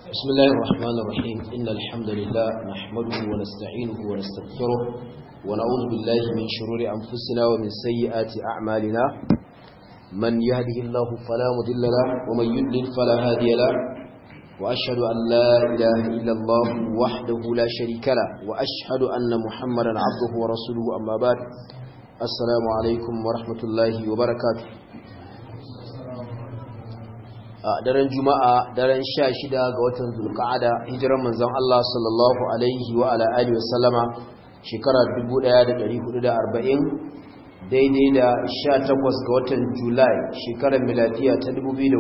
بسم الله الرحمن الرحيم إن الحمد لله نحمده ونستعينه ونستغفره ونعوذ بالله من شرور أنفسنا ومن سيئات أعمالنا من يهده الله فلا مضل له ومن يضلل فلا هادي له وأشهد أن لا إله إلا الله وحده لا شريك له وأشهد أن محمدا عبده ورسوله أما بعد السلام عليكم ورحمة الله وبركاته a daren juma'a daren sha shida ga watan zulka'ada hijiran manzon Allah sallallahu alaihi wa ala alihi wa sallama shekara 1440 daidai da 18 ga watan julai shekarar miladiya ta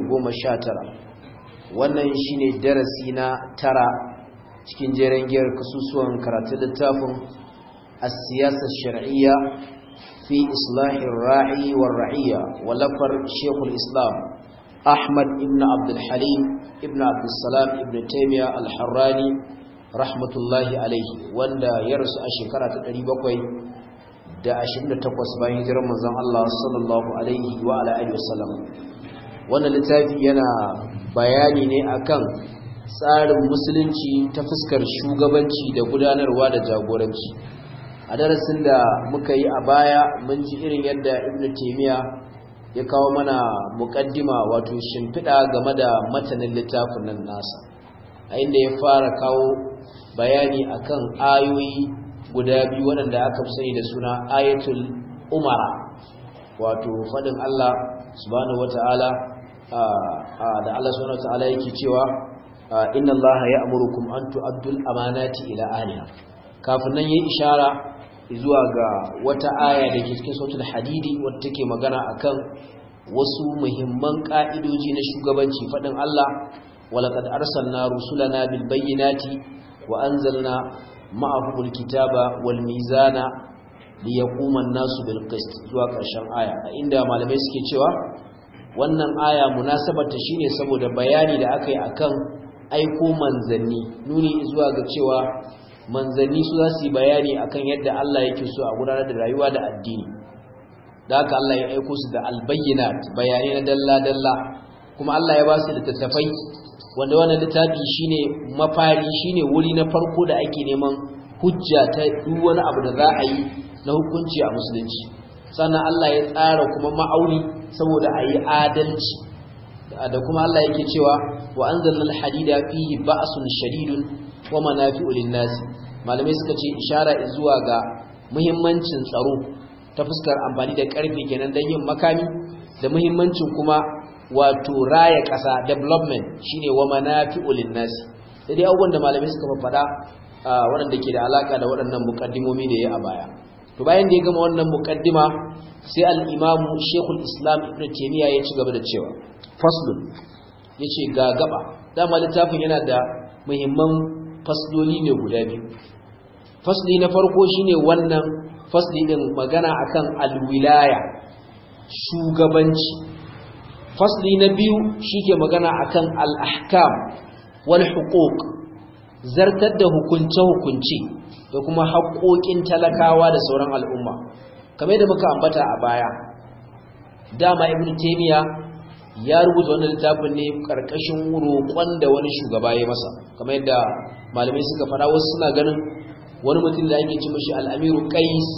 2019 wannan shine darasi na tara cikin jeren giyar kasusuwan karatun littafin as-siyasar shar'iyya fi islahir ra'i war ra'iyya walafar shekul islam Ahmad ibn Abdul Halim ibn Abdul Salam ibn Taymiyyah al-Harrani rahmatullahi alaihi wanda ya rasu a shekara ta 728 bayan hijirar manzon Allah sallallahu alaihi wa ala alihi wasallam wannan littafi yana bayani ne akan tsarin musulunci ta fuskar shugabanci da gudanarwa da jagoranci a darasin da muka yi a baya mun ji irin yadda Ibn Taymiyyah ya kawo mana muƙaddima wato shimfiɗa game da matanin littafin nan nasa a inda ya fara kawo bayani akan ayoyi guda biyu waɗanda aka fi sani da suna ayatul umara wato faɗin Allah subhanahu wata'ala da Allah subhanahu wata'ala yake cewa inna Allah ya'murukum an tu'addul amanati ila ahliha kafin nan yayi ishara zuwa ga wata aya da ke cikin sautul hadidi wadda take magana akan wasu muhimman ka'idoji na shugabanci fadin Allah walaqad arsalna rusulana bil bayyinati wa anzalna ma'ahumul kitaba wal mizana liyaquma an-nasu bil qist zuwa ƙarshen aya inda malamai suke cewa wannan aya munasabarta shine saboda bayani da aka yi akan aiko manzanni nuni zuwa ga cewa manzanni su za su yi bayani akan yadda Allah yake so a gudanar da rayuwa da addini da haka Allah ya aiko su da albayyinat bayanai na dalla-dalla kuma Allah ya ba su littattafai wanda wannan littafi shine mafari shine wuri na farko da ake neman hujja ta duk wani abu da za a yi na hukunci a musulunci sannan Allah ya tsara kuma ma'auni saboda a yi adalci da kuma Allah yake cewa wa anzalna al-hadida fihi ba'sun shadidun wa manafi'u lin-nasi malamai suka ce ishara zuwa ga muhimmancin tsaro ta fuskar amfani da karfe kenan dan yin makami da muhimmancin kuma wato raya ƙasa development shine wa manafi'u lin-nasi da dai abubuwan da malamai suka faɗa waɗanda ke da alaka da waɗannan muqaddimomi da ya a baya to bayan da ya gama wannan muqaddima sai al-imam Sheikhul Islam Ibn Taymiyyah ya ci gaba da cewa faslun yace ga gaba dama littafin yana da muhimman fasloli ne guda biyu fasli na farko shine wannan fasli din magana akan alwilaya shugabanci fasli na biyu shike magana akan al-ahkam wal huquq zartar da hukunce hukunci da kuma haƙoƙin talakawa da sauran al'umma kamar yadda muka ambata a baya dama ibnu taymiya ya rubuta wannan littafin ne karkashin roƙon da wani shugaba ya masa kamar yadda malamai suka fara wasu suna ganin wani mutum da ake ci mashi al'amiru qais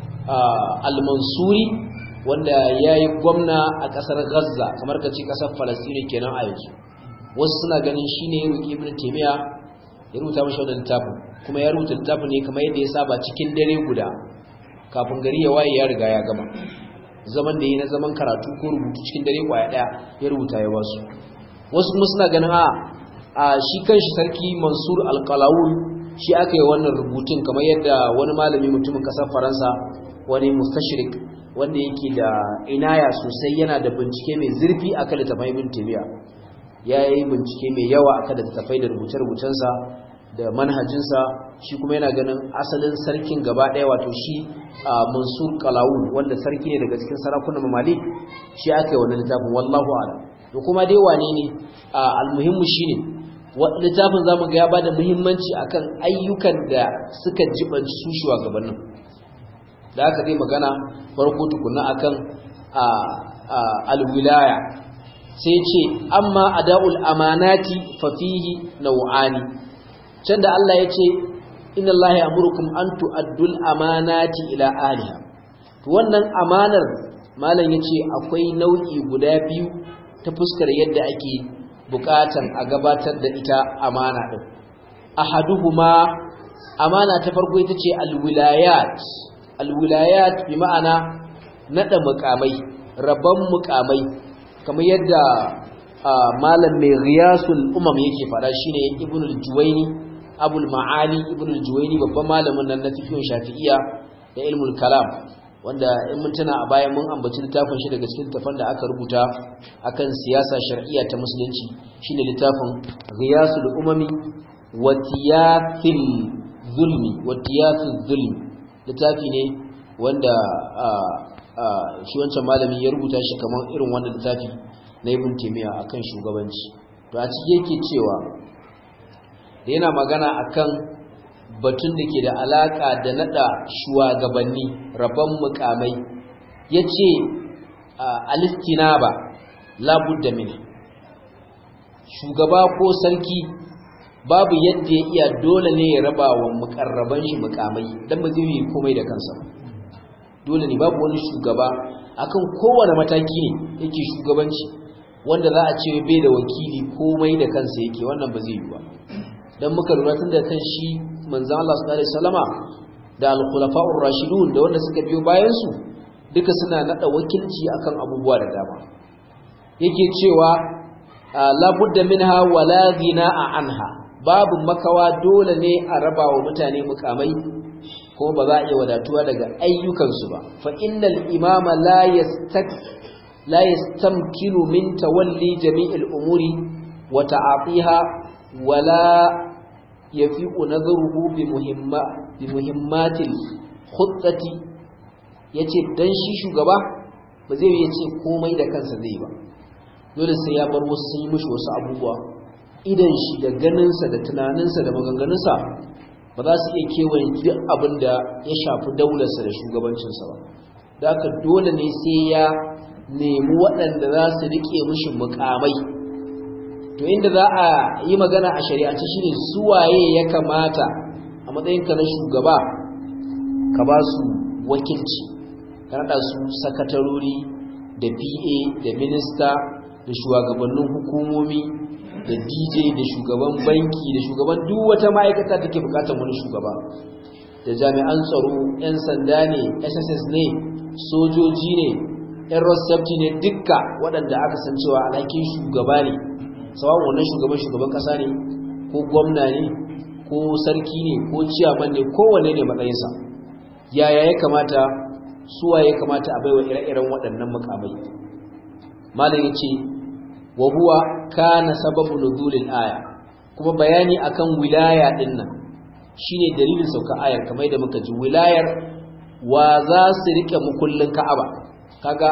al-mansuri wanda ya yi gwamna a ƙasar gaza kamar ka ce ƙasar falastini kenan a yanzu wasu suna ganin shi ne roƙi ibn taimiyya ya rubuta mashi wannan littafin kuma ya rubuta littafin ne kamar yadda ya saba cikin dare guda kafin gari ya waye ya riga ya gama zaman da yi na zaman karatu ko rubutu cikin dare kwaya daya ya rubuta ya wasu wasu kuma suna ganin a a shi kanshi sarki mansur alkalawun shi aka yi wannan rubutun kamar yadda wani malami mutumin kasar faransa wani mustashrik wanda yake da inaya sosai yana da bincike mai zurfi akan littafai ibn tabiya ya yi bincike mai yawa akan littafai da rubuce-rubucensa da manhajinsa shi kuma yana ganin asalin sarkin gaba ɗaya wato shi a mansur kalawun wanda sarki ne daga cikin sarakunan mamalik shi aka yi wani littafin wallahu ala da kuma dai wane ne almuhimmu shi ne littafin zamu ga ya bada muhimmanci akan ayyukan da suka jibanci su shugabannin da aka zai magana farko tukuna akan alwilaya sai ce amma ada'ul amanati fa fihi naw'ani can da Allah ya ce inna Allah ya'murukum an tu'addul amanati ila ahliha to wannan amanar malam yace akwai nau'i guda biyu ta fuskar yadda ake bukatan a gabatar da ita amana din ahaduhuma amana ta farko ita ce alwilayat alwilayat bi ma'ana nada mukamai rabban mukamai kamar yadda malam mai riyasul umam yake fada shine ibnu al-juwayni abul ma'ali ibnu al-juwayni babban malamin nan na fiqh shafi'iyya da ilmul kalam wanda in mun tana a bayan mun ambaci littafin shi daga cikin tafan da aka rubuta akan siyasa shar'iyya ta musulunci shine littafin riyasul umami wa tiyafil zulmi wa tiyafil zulmi littafi ne wanda shi wancan malami ya rubuta shi kamar irin wannan littafi na ibn taymiya akan shugabanci to a cikin yake cewa da yana magana akan batun da ke da alaka da nada shugabanni rabban mukamai yace alistinaba la budda min shugaba ko sarki babu yadda ya iya dole ne ya raba wa mukarraban shi mukamai dan ba zai yi komai da kansa dole ne babu wani shugaba akan kowane mataki ne yake shugabanci wanda za a ce bai da wakili komai da kansa yake wannan ba zai yi ba dan muka lura tun da kan shi manzon Allah sallallahu alaihi wasallama da al-khulafa'ur rashidun da wanda suka biyo bayan su duka suna nada wakilci akan abubuwa da dama yake cewa la budda minha wala ghina'a anha babu makawa dole ne a raba wa mutane mukamai kuma ba za a iya wadatuwa daga ayyukansu ba fa innal imama la yastak la yastamkinu min tawalli jami'il umuri wa ta'atiha wala yafiqu nadharuhu bi muhimma bi muhimmatil khuttati yace dan shi shugaba ba zai yi ce komai da kansa zai ba dole sai ya bar wasu yi mishi wasu abubuwa idan shi da ganinsa da tunaninsa da maganganunsa ba za su iya kewaye duk abin da ya shafi daularsa da shugabancinsa ba da aka dole ne sai ya nemi waɗanda za su riƙe mishi mukamai to inda za a yi magana a shari'ance shine suwaye ya kamata a matsayinka na shugaba ka ba su wakilci ka naɗa su sakatarori da pa da minista da shugabannin hukumomi da dj da shugaban banki da shugaban duk wata ma'aikata take bukatar wani shugaba da jami'an tsaro 'yan sanda ne sss ne sojoji ne 'yan rossafti ne dukka waɗanda aka san cewa alhakin shugaba ne tsawon wannan shugaban shugaban ƙasa ne ko gwamna ne ko sarki ne ko ciyaman ne kowane ne matsayinsa yaya ya kamata suwa ya kamata a baiwa ire-iren waɗannan mukamai malam ya ce wa huwa kana sababu nuzulil aya kuma bayani akan wilaya din nan shine dalilin sauka ayar kamar da muka ji wilayar wa za su rike mukullin Ka'aba kaga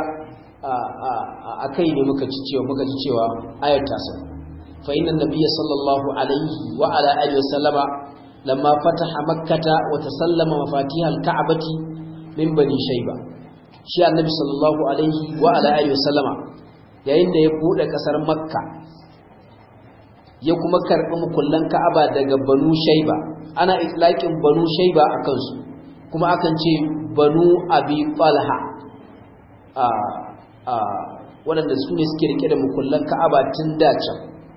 akai ne muka ci cewa muka ji cewa ayar ta sa fa inna nabiyya sallallahu alaihi wa ala alihi wa sallama lamma fataha makkata wa tasallama mafatih al-ka'bati min bani shayba shi annabi sallallahu alaihi wa ala alihi wa sallama yayin da ya bude kasar makka ya kuma karbi mukullan ka'aba daga banu shaiba ana itlaqin banu shaiba akan su kuma akan ce banu abi talha a a waɗanda su ne suke rike da mukullan ka'aba tun da can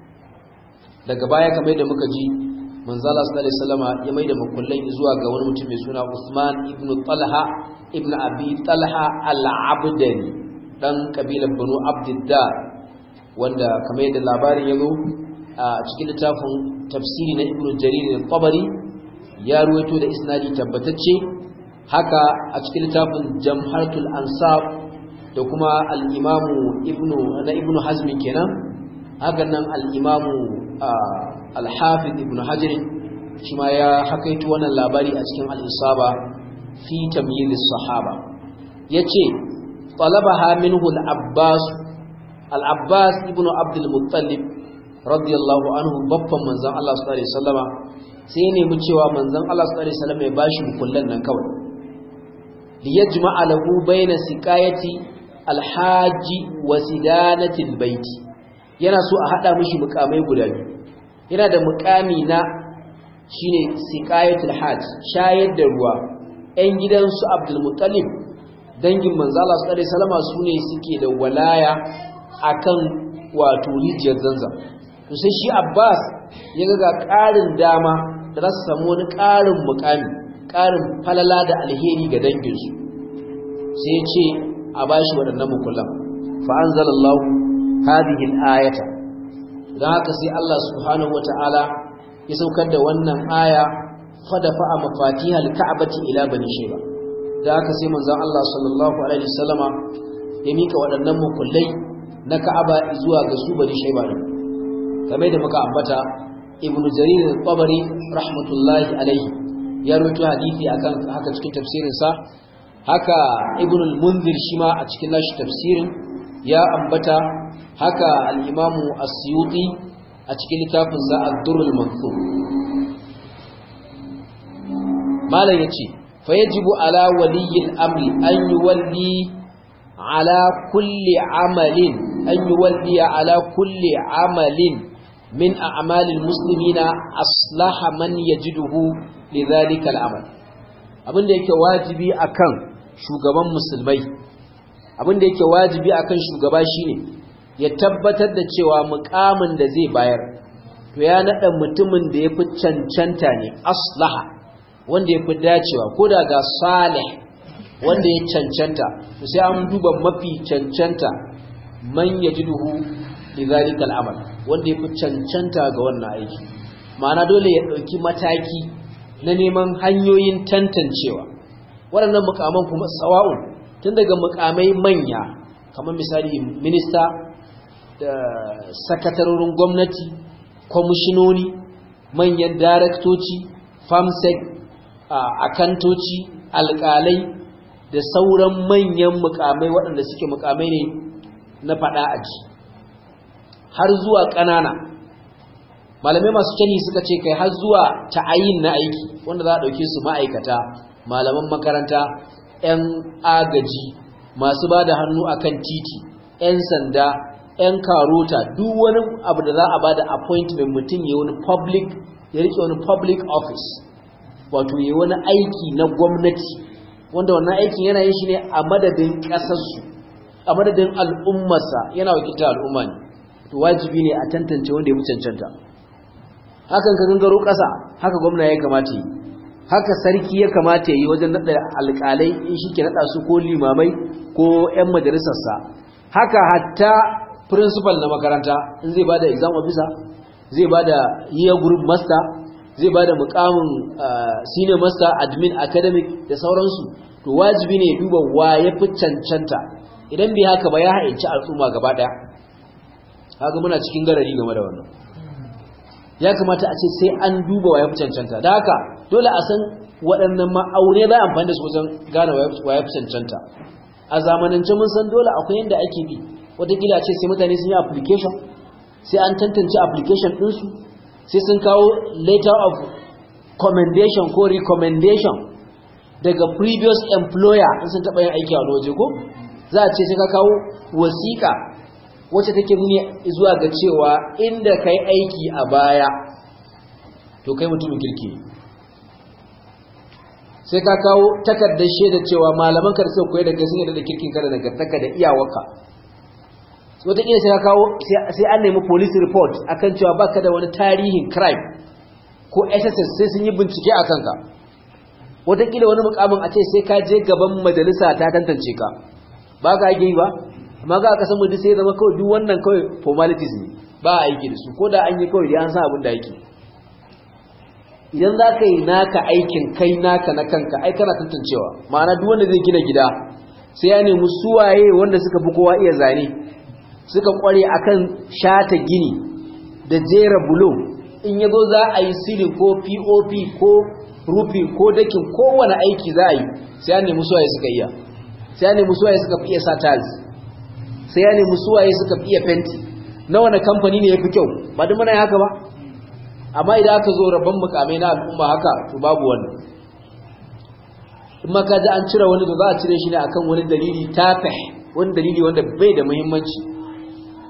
daga baya kamar da muka ji manzala sallallahu alaihi wasallama ya mai da mukullan zuwa ga wani mutum mai suna Usman ibn Talha ibn Abi Talha al-Abdani dan kabilar Banu Abdiddar wanda kamar yadda labarin ya zo a cikin littafin tafsiri na Ibn Jarir al-Tabari ya ruwaito da isnadi tabbatacce haka a cikin littafin Jamharatul Ansab da kuma al-Imam Ibn na Ibn Hazm kenan haka nan al-Imam al-Hafiz Ibn Hajar shi ma ya hakaito wannan labari a cikin al-Isaba fi tamyiz as-sahaba yace talabaha minhu al-Abbas al-Abbas ibn Abd al-Muttalib radiyallahu anhu babban manzon Allah sallallahu alaihi wasallama sai ne mu cewa manzon Allah sallallahu alaihi wasallama ya bashi mukullan nan kawai li yajma'a lahu baina siqayati al-hajj wa sidanati al-bait yana so a hada mishi mukamai guda biyu yana da mukami na shine siqayatul hajj shayar da ruwa ɗan gidansu Abdul Muttalib dangin manzo Allah sallallahu alaihi wasallam sune suke da walaya akan wato rijiyar Zanzam to sai shi Abbas ya ga ƙarin dama da za su samu wani ƙarin mukami ƙarin falala da alheri ga danginsu sai ya ce a bashi waɗannan mukullan fa anzalallahu hadhihi al-ayata dan haka sai Allah subhanahu wataala ya saukar da wannan aya fadafa a mafatihal ka'bati ila bani shayba da haka sai manzon Allah sallallahu alaihi wasallama ya mika waɗannan mukullai na Ka'aba zuwa ga su bani shayba din kamar da muka ambata ibnu jarir al-tabari rahmatullahi alaihi ya rawaito hadisi akan haka cikin tafsirin sa haka ibnu al-munzir shi ma a cikin nashi tafsirin ya ambata haka al-imamu as-suyuti a cikin littafin sa ad-durrul mansur malam yace fa yajibu ala waliyil amri an yuwalli ala kulli amalin an yuwalli ala kulli amalin min a'malil muslimina aslaha man yajiduhu lidhalika al-amal abinda yake wajibi akan shugaban musulmai abinda yake wajibi akan shugaba shine ya tabbatar da cewa mukamin da zai bayar to ya nada mutumin da yafi cancanta ne aslaha wanda yafi dacewa ko da ga salih wanda ya cancanta to sai an duba mafi cancanta man yajiduhu lidhalika al-amal wanda yafi cancanta ga wannan aiki ma'ana dole ya dauki mataki na neman hanyoyin tantancewa waɗannan mukaman kuma sawa'un tun daga mukamai manya kamar misali minista da sakatarorin gwamnati kwamishinoni manyan daraktoci famsec akantoci alƙalai da sauran manyan mukamai waɗanda suke mukamai ne na faɗa aji har zuwa ƙanana malamai masu kyani suka ce kai har zuwa ta'ayin na aiki wanda za a ɗauke su ma'aikata malaman makaranta 'yan agaji masu ba da hannu akan titi 'yan sanda 'yan karota duk wani abu da za a ba da appointment mutum ya wani public ya rike wani public office wato ya wani aiki na gwamnati wanda wannan aikin yana yin shi ne a madadin ƙasarsu a madadin al'ummarsa yana wakilta al'umma ne to wajibi ne a tantance wanda ya fi cancanta hakan ka gangaro ƙasa haka gwamna ya kamata yi haka sarki ya kamata yi wajen naɗa alƙalai in shi ke naɗa su ko limamai ko 'yan majalisarsa haka hatta principal na makaranta in zai ba da exam officer zai ba da year group master zai ba da mukamin senior master admin academic da sauransu to wajibi ne ya duba wa ya fi cancanta idan bai haka ba ya hainci al'umma gaba ɗaya haka muna cikin garari game da wannan ya kamata a ce sai an duba wa ya fi cancanta da haka dole a san waɗannan ma'aune za a amfani da su wajen gane wa ya fi cancanta a zamanance mun san dole akwai yadda ake bi watakila ce sai mutane sun yi application sai an tantance application ɗinsu sai sun kawo letter of commendation ko recommendation daga previous employer in sun taɓa yin aiki a wani waje ko za a ce sai ka kawo wasiƙa wacce take nuni zuwa ga cewa inda kai aiki a baya to kai mutumin kirki sai ka kawo takardar shaida cewa malaman ka da suka koyar da kai sun yarda da kirkin ka da nagartaka da iyawarka wataƙila sai ka kawo sai an nemi police report akan cewa baka da wani tarihin crime ko SSS sai sun yi bincike a kanka wataƙila wani mukamin a ce sai ka je gaban majalisa ta tantance ka ba ka ake yi ba amma ga aka samu duk sai zama kawai duk wannan kawai formalities ne ba a aiki da su ko da an yi kawai dai an san abin da yake idan za ka yi naka aikin kai naka na kanka ai kana tantancewa ma'ana duk wanda zai gina gida sai ya nemi suwaye wanda suka fi kowa iya zane suka kware akan shata gini da jera bulo in yazo za a yi silin ko pop ko rufi ko dakin kowane aiki za a yi sai ya nemi suwaye suka iya sai ya nemi suwaye suka fi iya sa tiles sai ya nemi suwaye suka fi iya fenti na wani kamfani ne ya fi kyau ba duk muna yi haka ba amma idan aka zo rabon mukamai na al'umma haka to babu wannan in ma ka ji an cire wani da za a cire shi ne akan wani dalili tafih wani dalili wanda bai da muhimmanci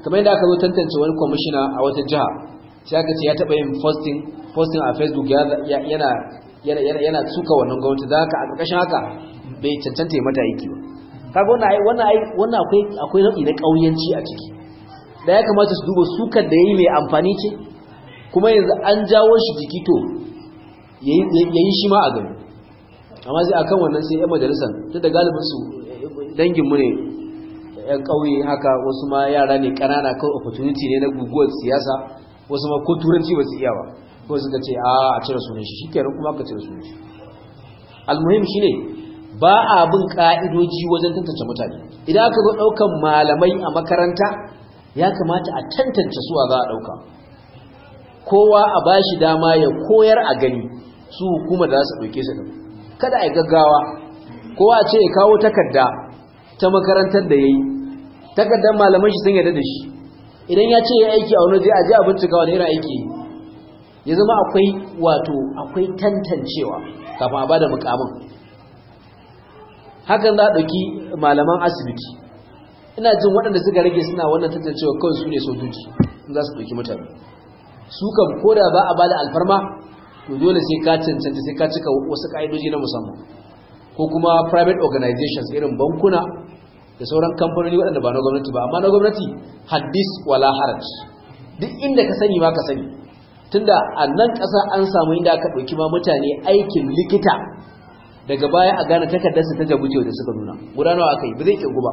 kamar yadda aka zo tantance wani kwamishina a wata jiha sai aka ce ya taɓa yin posting posting a facebook yana yana yana suka wannan gwamnati da haka a ƙarƙashin haka bai cancanta ya mata aiki ba kaga wannan ai wannan ai wannan akwai akwai nau'i na ƙauyanci a ciki da ya kamata su duba sukar da yayi mai amfani ce kuma yanzu an jawo shi jiki to yayi shi ma a gani amma sai akan wannan sai yan majalisar tun da galibin su dangin mu ne yan ƙauye haka wasu ma yara ne ƙanana kan opportunity ne na guguwar siyasa wasu ma ko turanci ba su iya ba ko suka ce a a cire sunan shi shikenan kuma aka cire sunan shi almuhim shine ba a bin ka'idoji wajen tantance mutane idan aka zo daukan malamai a makaranta ya kamata a tantance su a za a dauka kowa a bashi dama ya koyar a gani su hukuma da za su dauke su din kada a yi gaggawa kowa ce ya kawo takarda ta makarantar da yayi takardar malaman shi sun yarda da shi idan ya ce ya aiki a wani zai aje a bincika wani irin aiki ya zama akwai wato akwai tantancewa kafin a bada mukamin hakan za a ɗauki malaman asibiti ina jin waɗanda suka rage suna wannan tantancewa kawai su ne sojoji za su ɗauki mutane su kan koda ba a bada alfarma to dole sai ka cancanta sai ka cika wasu ƙa'idoji na musamman ko kuma private organizations irin bankuna da sauran kamfanoni waɗanda ba na gwamnati ba amma na gwamnati haddis wala haraj duk inda ka sani ma ka sani tunda a nan ƙasa an samu inda aka ɗauki ma mutane aikin likita daga baya a gane takardarsa ta jabuce da suka nuna gudanarwa aka yi ba zai ƙirgu ba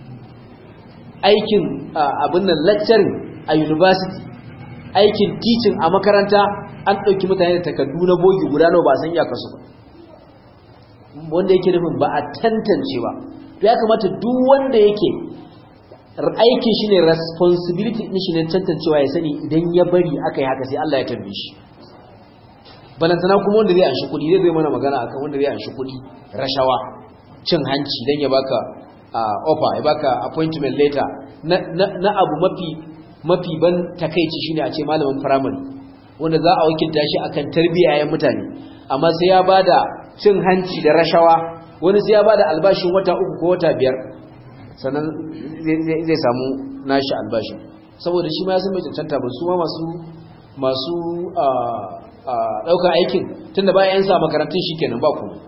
aikin abin nan lecturing a university aikin teaching a makaranta an ɗauki mutane da takardu na bogi gudanarwa ba san iyakarsu ba wanda yake nufin ba a tantance ba ya kamata duk wanda yake aikin shi ne responsibility din shi ne tantancewa ya sani idan ya bari aka yi haka sai Allah ya tambaye shi balantana kuma wanda zai anshi kuɗi zai zai mana magana akan wanda zai anshi kuɗi rashawa cin hanci dan ya baka offer ya baka appointment letter na abu mafi mafi ban takeici shine a ce malamin primary wanda za a wakilta shi akan tarbiyya mutane amma sai ya bada cin hanci da rashawa wani sai ya bada albashin wata uku ko wata biyar sannan zai samu nashi albashin saboda shi ma ya san mai cancanta ba su ma masu masu ɗaukar aikin tunda ba yan sa makarantun shi kenan ba kuma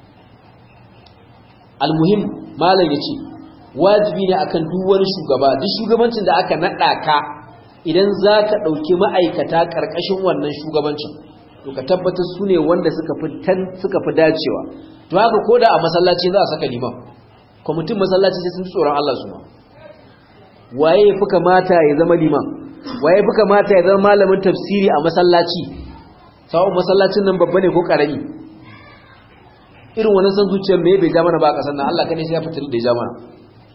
almuhim malam ya ce wajibi ne akan duk wani shugaba duk shugabancin da aka naɗa ka idan za ka ɗauki ma'aikata ƙarƙashin wannan shugabancin to ka tabbatar su ne wanda suka fi dacewa to haka ko da a masallaci za a saka liman kwamitin masallaci sai sun tsoron Allah su ma waye fi kamata ya zama liman waye fi kamata ya zama malamin tafsiri a masallaci sawon masallacin nan babba ne ko karami irin wani san zuciyar me bai ja mana ba a kasan nan Allah kadai sai ya fitar da ya ja mana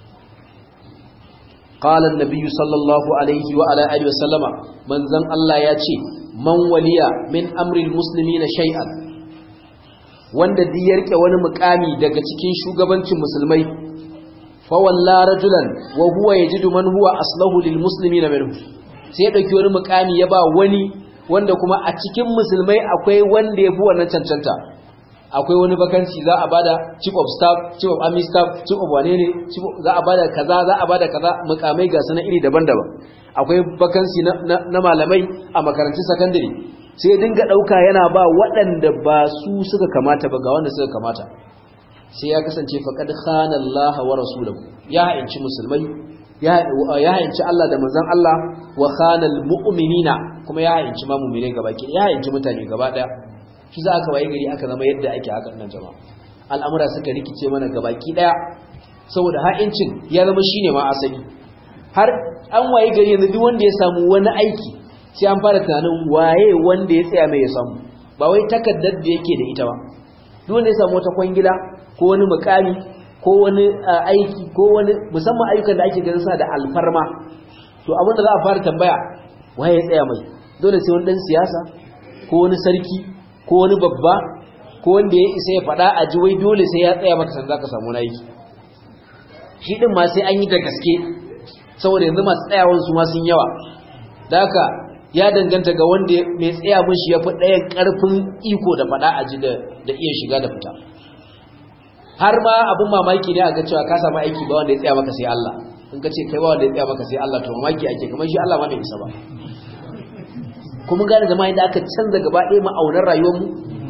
قال النبي صلى الله عليه وعلى اله وسلم من زن الله ya ce man waliya min amril muslimina shay'an wanda duk ya rike wani mukami daga cikin shugabancin musulmai fa walla rajulan wa huwa yajidu man huwa aslahu lil muslimina minhu sai ya dauki wani mukami ya ba wani wanda kuma a cikin musulmai akwai wanda ya fi wannan cancanta akwai wani vacancy za a bada chief of staff chief of army staff chief of wane ne za a bada kaza za a bada kaza mukamai ga sanan iri daban-daban akwai vacancy na, na, na malamai a makarantun secondary sai dinga dauka yana ba waɗanda ba su suka kamata ba ga wanda suka kamata sai ya kasance faqad khana Allah wa rasuluhu ya ha'inci musulmai ya ha'inci Allah da manzon Allah wa khana mu'minina kuma ya ha'inci ma mu'mine gaba ke ya ha'inci mutane gaba daya shi za aka waye gari aka zama yadda ake haka nan jama'a al'amura suka rikice mana gabaki daya saboda ha'incin ya zama shine ma asali har an waye gari yanzu duk wanda ya samu wani aiki sai an fara tunanin waye wanda ya tsaya mai ya samu ba wai takaddar da yake da ita ba duk wanda ya samu wata kwangila ko wani mukami ko wani aiki ko wani musamman ayyukan da ake ganin sa da alfarma to abin da za a fara tambaya waye ya tsaya mai dole sai wani dan siyasa ko wani sarki ko wani babba ko wanda ya isa ya faɗa a ji wai dole sai ya tsaya maka san za ka samu na aiki shi ɗin ma sai an yi da gaske saboda yanzu masu tsayawan su ma sun yawa da haka ya danganta ga wanda mai tsaya mun shi ya fi ɗayan ƙarfin iko da faɗa a ji da iya shiga da fita har ma abin mamaki ne a ga cewa ka samu aiki ba wanda ya tsaya maka sai Allah in ka ce kai ba wanda ya tsaya maka sai Allah to mamaki ake kamar shi Allah ma bai isa ba kuma gane zama yadda aka canza gaba ɗaya ma'aunar rayuwarmu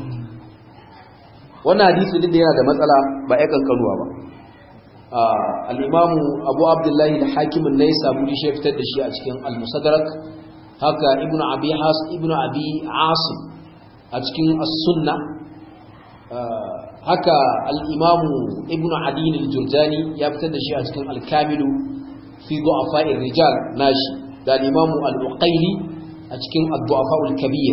wannan hadisi duk da yana da matsala ba ya kankanuwa ba al'imamu abu abdullahi da hakimin na yi saburi shi fitar da shi a cikin al-musadarak haka ibn abi has ibn abi asim a cikin as-sunna haka al-imamu ibn adin al-jurjani ya fitar da shi a cikin al-kamilu fi du'afa'ir rijal nashi da al-imamu al-uqayli a cikin ad-du'afa al-kabir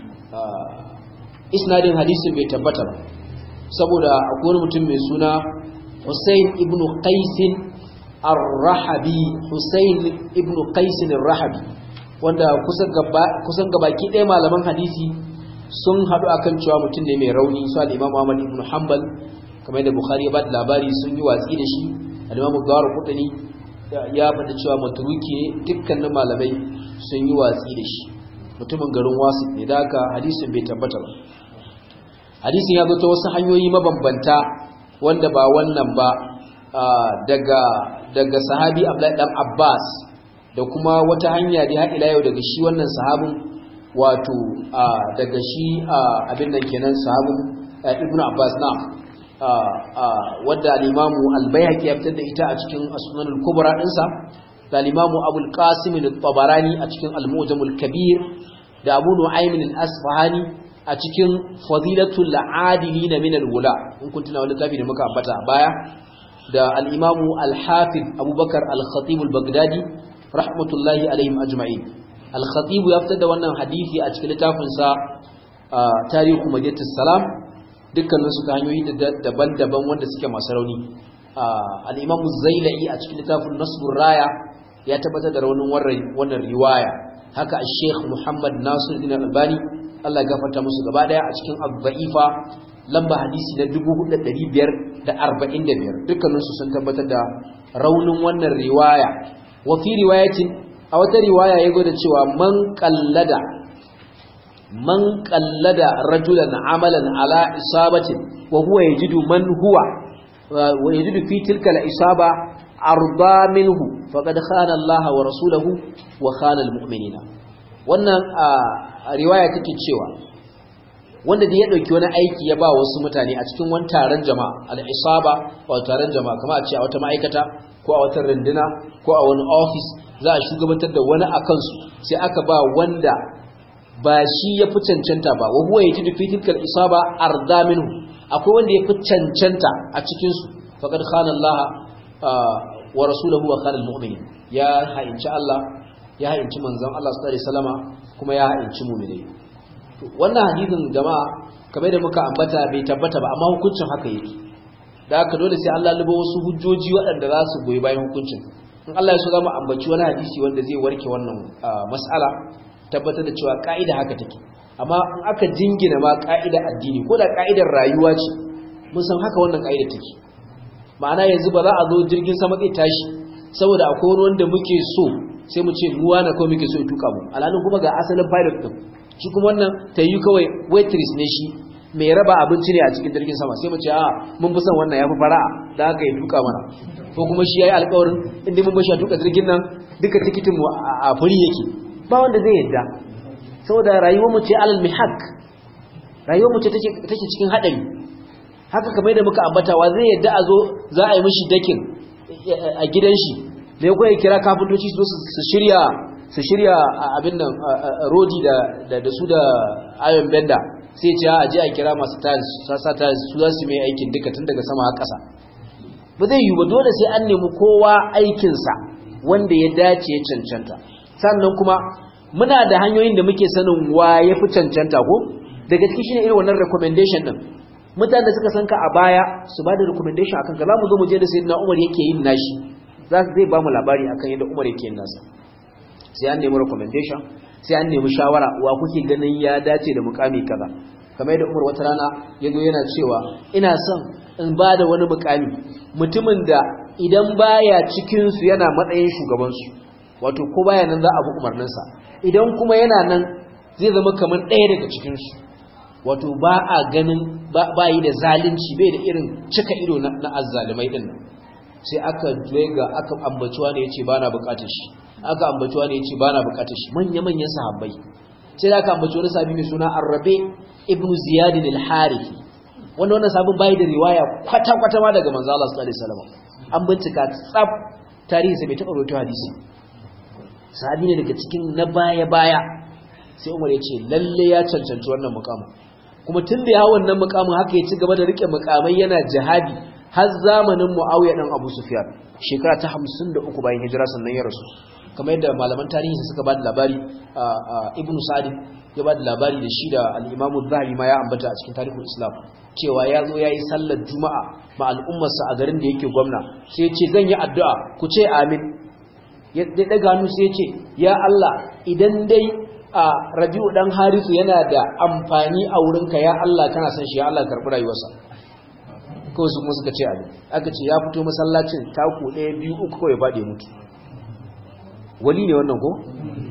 isnadin hadisin bai tabbata ba saboda akwai wani mutum mai suna Hussein ibn Qaisin ar-Rahabi Hussein ibn Qaisin ar-Rahabi wanda kusan gabaki ɗaya malaman hadisi sun haɗu akan cewa mutum ne mai rauni su al-Imam Ahmad ibn Hanbal kamar da Bukhari ya ba da labari sun yi watsi da shi al-Imam Dawud ya faɗi cewa maturuki ne dukkanin malamai sun yi watsi da shi mutumin garin wasu ne da haka hadisin bai tabbata ba hadisin ya zo ta wasu hanyoyi mabambanta wanda ba wannan ba daga daga sahabi Abdullahi dan Abbas da kuma wata hanya da har ila yau daga shi wannan sahabin wato daga shi abin nan kenan sahabin Ibn Abbas na wadda al-Imam al-Baihaqi ya fitar da ita a cikin As-Sunan al-Kubra dinsa da al-Imam Abu al-Qasim al-Tabarani a cikin Al-Mu'jam al-Kabir da Abu Nu'aym al-Asfahani a cikin fadilatul adilina min alwula in kun tuna wani tafi da muka ambata a baya da al-imamu al-hafiz abubakar al-khatib al-baghdadi rahmatullahi alaihim ajma'in al-khatib ya fitar da wannan hadisi a cikin littafin sa tarihu madinatus salam dukkanin su ta hanyoyi daban-daban wanda suke masu rauni al-imamu zailai a cikin littafin nasbur raya ya tabbatar da raunin wannan riwaya haka al-sheikh muhammad nasiruddin al-albani Allah gafarta musu gaba daya a cikin Abba'ifa lamba hadisi na 4545 dukkanin su sun tabbatar da raunin wannan riwaya wa fi riwayatin a wata riwaya yago da cewa man qallada man qallada rajulan amalan ala isabatin wa huwa yajidu man huwa wa yajidu fi tilka al-isaba arda minhu faqad khana Allah wa rasulahu wa khana al-mu'minina wannan riwaya take cewa wanda da ya dauki wani aiki ya ba wasu mutane a cikin wani taron jama'a al-isaba wa taron jama'a kamar a ce a wata ma'aikata ko a wata runduna ko a wani office za a shugabantar da wani a kansu sai aka ba wanda ba shi ya fi cancanta ba wa huwa yajidu fi tilkal isaba arda minhu akwai wanda ya fi cancanta a cikin su faqad khana Allah wa rasuluhu wa khana al-mu'minin ya ha'inci Allah ya ha'inci manzon Allah sallallahu alaihi wasallama kuma ya ha'inci mu'minai wannan hadisin jama'a kamar da muka ambata bai tabbata ba amma hukuncin haka yake da haka dole sai Allah lubo wasu hujjoji waɗanda za su goyi bayan hukuncin in Allah ya so za mu ambaci wani hadisi wanda zai warke wannan mas'ala tabbatar da cewa ka'ida haka take amma in aka jingina ma ka'ida addini ko da ka'idar rayuwa ce mun san haka wannan ka'ida take ma'ana yanzu ba za a zo jirgin sama zai tashi saboda akwai wani wanda muke so sai mu ce ruwa na kawai muke so ya tuka mu alhalin kuma ga asalin pilot din shi kuma wannan ta yi kawai waitress ne shi mai raba abinci ne a cikin jirgin sama sai mu ce a mun fi son wannan ya fi fara'a da haka ya tuka mana ko kuma shi ya yi alkawarin inda mun bashi a tuka jirgin nan duka tikitin mu a furi yake ba wanda zai yadda saboda rayuwar mu ce alal mihak rayuwar mu ce take cikin hadari haka kamar da muka ambatawa zai yadda a zo za a yi mishi dakin a gidan shi me ko ya kira kafintoci su su shirya su shirya abin nan rodi da da su da ayon benda sai ce a je a kira masu tiles sasa tiles su za su mai aikin duka tun daga sama har ƙasa ba zai yi ba dole sai an nemi kowa aikinsa wanda ya dace ya cancanta sannan kuma muna da hanyoyin da muke sanin wa ya fi cancanta ko daga cikin shine irin wannan recommendation din mutanen da suka san ka a baya su ba da recommendation akan ka za mu zo mu je da sayyidina Umar yake yin nashi za su zai ba mu labari akan yadda Umar yake yin nasa sai an nemi recommendation sai an nemi shawara wa kuke ganin ya dace da mukami kaza kamar yadda Umar wata rana yazo yana cewa ina son in ba da wani mukami mutumin da idan baya cikin su yana matsayin shugaban su wato ko baya nan za a bi umarnin sa idan kuma yana nan zai zama kamar ɗaya daga cikin su wato ba a ganin ba yi da zalunci bai da irin cika ido na azzalimai din nan sai aka ga aka ambaciwa ne yace bana bukatar shi aka ambaciwa ne yace bana bukatar shi manya manyan sahabbai sai aka ambaci wani sahabi mai suna Arabe ibn Ziyad al-Harithi wanda wannan sabon bai da riwaya kwata kwata ma daga manzo Allah sallallahu alaihi wasallam an bincika tsaf tarihi sai bai taɓa rawaito hadisi sahabi ne daga cikin na baya baya sai Umar ya ce lalle ya cancanci wannan mukamin kuma tun da ya wannan mukamin haka ya ci gaba da rike mukamai yana jihadi har zamanin Muawiya dan Abu Sufyan shekara ta 53 bayan hijira sannan ya rasu kamar yadda malaman tarihi suka ba da labari Ibn Sa'd ya ba da labari da shi da al-Imam zahabi ma ya ambata a cikin tarihin Islam cewa ya zo yayi sallar Juma'a ma al'ummarsa a garin da yake gwamna sai ya ce zan yi addu'a ku ce amin ya daga hannu sai ya ce ya Allah idan dai a rabi'u dan harisu yana da amfani a wurinka ya Allah kana san shi ya Allah karbi rayuwarsa kawai su kuma suka ce abin aka ce ya fito masallacin taku ɗaya biyu uku kawai faɗi mutu wali ne wannan ko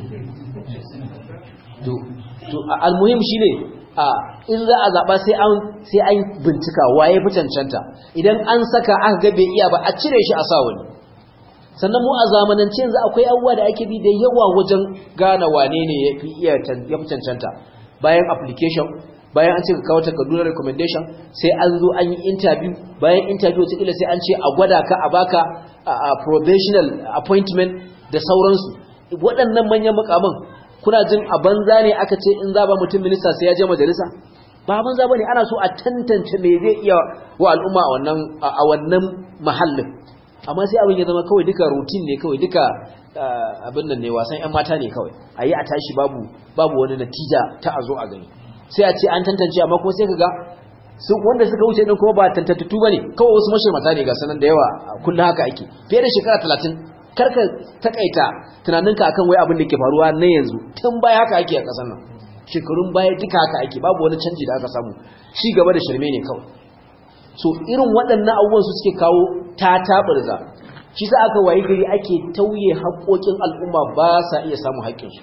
to to almuhim shine a in za a zaba sai an sai an bincika waye fi cancanta idan an saka aka ga bai iya ba a cire shi a sa wani sannan mu a zamanance yanzu akwai abubuwa da ake bi da yawa wajen gane wane ne ya fi iya ya fi cancanta bayan application bayan an ce ka kawo takardun recommendation sai an zo an yi interview bayan interview wata sai an ce a gwada ka a baka a probational appointment da sauransu waɗannan manyan mukamin kuna jin a banza ne aka ce in za ba mutum minista sai ya je majalisa ba banza bane ana so a tantance me zai iya wa al'umma a wannan a wannan mahallin amma sai abin ya zama kawai duka routine ne kawai duka abin nan ne wasan yan mata ne kawai a yi a tashi babu babu wani natija ta a zo a gani sai a ce an tantance amma kuma sai ka ga su wanda suka wuce din kuma ba tantattu bane kawai wasu mashirmata ne ga sanan da yawa kullum haka ake fiye da shekara talatin karka takaita tunaninka akan wai abin da ke faruwa na yanzu tun baya haka ake a ƙasar nan shekarun baya duka haka ake babu wani canji da aka samu ci gaba da shirme ne kawai so irin waɗannan abubuwan su suke kawo tatabarza shi sa aka wayi gari ake tauye haƙoƙin al'umma ba sa iya samun haƙƙinsu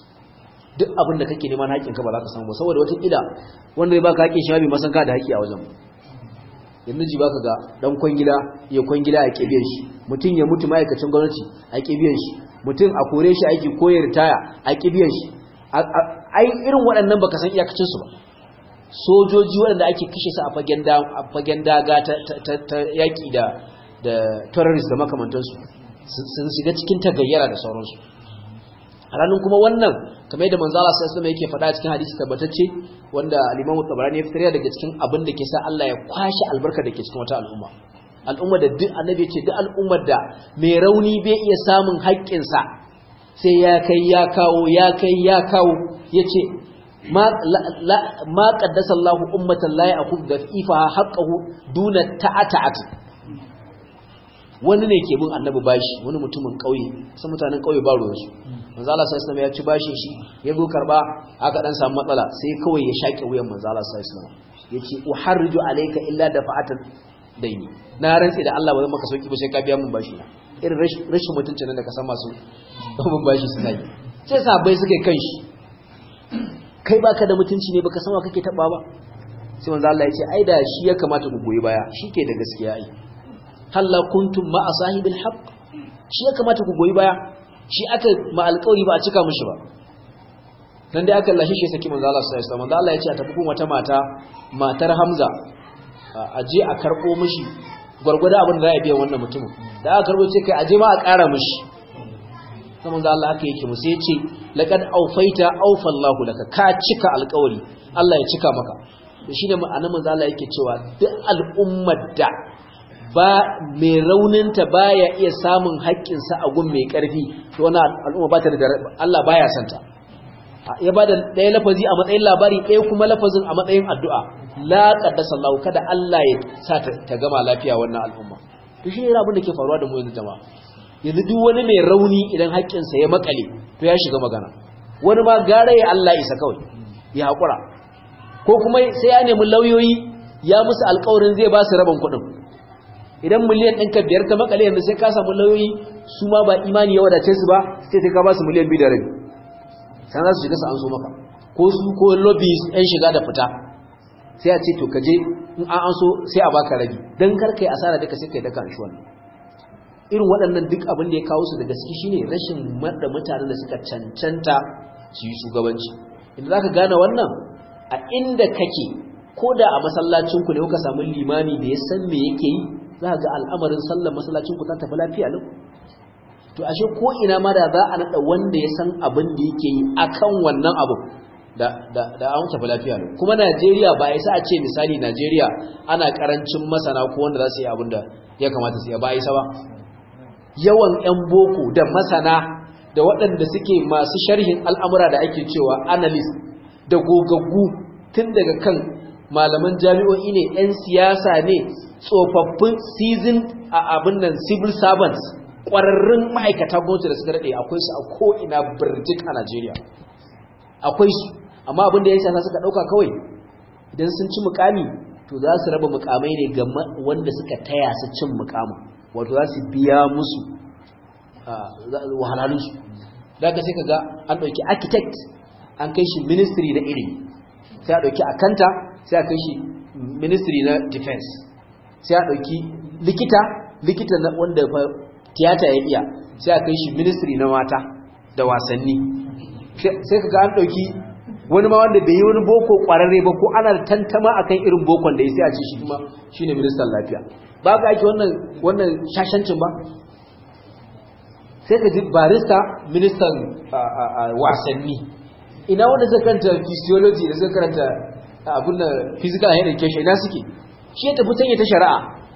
duk abin da kake neman haƙƙinka ba za ka samu ba saboda wata ƙila wanda ya baka haƙƙin shi ma bai masan ka da haƙƙi a wajen yanzu ji baka ga dan kwangila ya kwangila a biyan shi mutum ya mutu ma'aikacin gwamnati a biyan shi mutum a kore shi aiki ko ya ritaya a biyan shi ai irin waɗannan baka san iyakacin su ba sojoji waɗanda ake kashe su a fagen da a fagen daga ta yaki da da terrorist da makamantansu sun shiga cikin tagayyara da sauransu a ranar kuma wannan kamar yadda manzo Allah sallallahu alaihi yake faɗa cikin hadisi tabbatacce wanda al-Imam Tabarani ya fitar daga cikin abin da ke sa Allah ya kwashi albarka da ke cikin wata al'umma al'umma da duk annabi ce duk al'ummar da mai rauni bai iya samun haƙƙin sa sai ya kai ya kawo ya kai ya kawo yace ma ma qaddasa Allahu ummatan la ya'khudhu dafifa haqqahu duna ta'ata'at wani ne ke bin annabi bashi wani mutumin kauye sai mutanen kauye ba ruwansu manzo Allah sallallahu alaihi ya ci bashin shi ya zo karba aka dan samu matsala sai kawai ya shake wuyan manzo Allah sallallahu alaihi yace uharriju alayka illa dafa'atan daini na rantsi da Allah ba zan maka sauki ba sai ka biya min bashi na irin rashin mutuncin nan da ka san masu bin bashi suna yi sai sabai suka kan shi kai baka da mutunci ne baka san wa kake taba ba sai manzo Allah ya ce ai da shi ya kamata ku goyi baya shike da gaskiya ai halla kuntum ma asahibil haqq shi ya kamata ku goyi baya shi aka ma alƙawari ba a cika mishi ba dan dai aka lashe shi saki manzo Allah sallallahu alaihi wasallam manzo Allah ya ce a tafi kuma wata mata matar Hamza a je a karbo mishi gurgurda abin da za a biya wannan mutumin da aka karbo ce kai a je ma a ƙara mishi sai manzo Allah aka yake mu sai ya ce laqad awfaita awfa Allahu laka ka cika alƙawari Allah ya cika maka to shine ma'anar manzo Allah yake cewa duk al'ummar da ba mai rauninta baya iya samun haƙƙinsa a gun mai ƙarfi to wannan al'umma ba ta da Allah baya santa ya bada ɗaya lafazi a matsayin labari ɗaya kuma lafazin a matsayin addu'a la qaddasa Allah kada Allah ya sa ta gama lafiya wannan al'umma to shi ne abin da ke faruwa da mu yanzu jama'a yanzu duk wani mai rauni idan haƙƙinsa ya makale to ya shiga magana wani ma gara ya Allah isa kawai ya haƙura ko kuma sai ya nemi lauyoyi ya musu alƙawarin zai ba su rabin kuɗin idan miliyan ɗinka biyar ta makale yanzu sai ka samu lauyoyi su ma ba imani ya wadace su ba sai sai ka ba su miliyan biyu da rabi sai za su shiga su an so maka ko su ko lobbies ɗan shiga da fita sai a ce to ka je in an an so sai a baka rabi don kar kai asara duka sai kai daka shi wannan irin waɗannan duk abin da ya kawo su da gaske shine rashin da mutanen da suka cancanta su yi shugabanci inda zaka gane wannan a inda kake ko da a masallacin ku ne kuka samu limami da ya san me yake yi za ga al'amarin sallar masallacin ku ta tafi lafiya lau to ashe ko ina ma da za a nada wanda ya san abin da yake yi akan wannan abu da da da an tafi lafiya lau kuma Najeriya ba isa a ce misali Najeriya ana karancin masana ko wanda za su yi abin da ya kamata su yi ba isa ba yawan 'yan boko da masana da waɗanda suke masu sharhin al'amura da ake cewa analyst da gogaggu tun daga kan malaman jami'o'i ne 'yan siyasa ne tsofaffin season a abin nan civil servants ƙwararrun ma'aikata gwamnati da suka daɗe akwai su a ko'ina birjik a najeriya akwai su amma abin da ya siyasa suka ɗauka kawai idan sun ci mukami to za su raba mukamai ne ga wanda suka taya su cin mukamin wato za su biya musu wahalhalunsu da ka sai ka ga an ɗauki architect an kai shi ministry na ilimi sai a ɗauki akanta sai a kai shi ministry na defense sai a ɗauki likita likita na wanda tiyata ya iya sai a kai shi ministry na mata da wasanni sai ka ga an ɗauki wani ma wanda bai yi wani boko ƙwararre ba ko ana da tantama akan irin bokon da ya sai a ce shi kuma shine ministan lafiya ba ga ake wannan wannan shashancin ba sai ka ji barista ministan wasanni ina wanda suka karanta physiology da suka karanta abin da physical education ina suke shi ya tafi tanye ta shari'a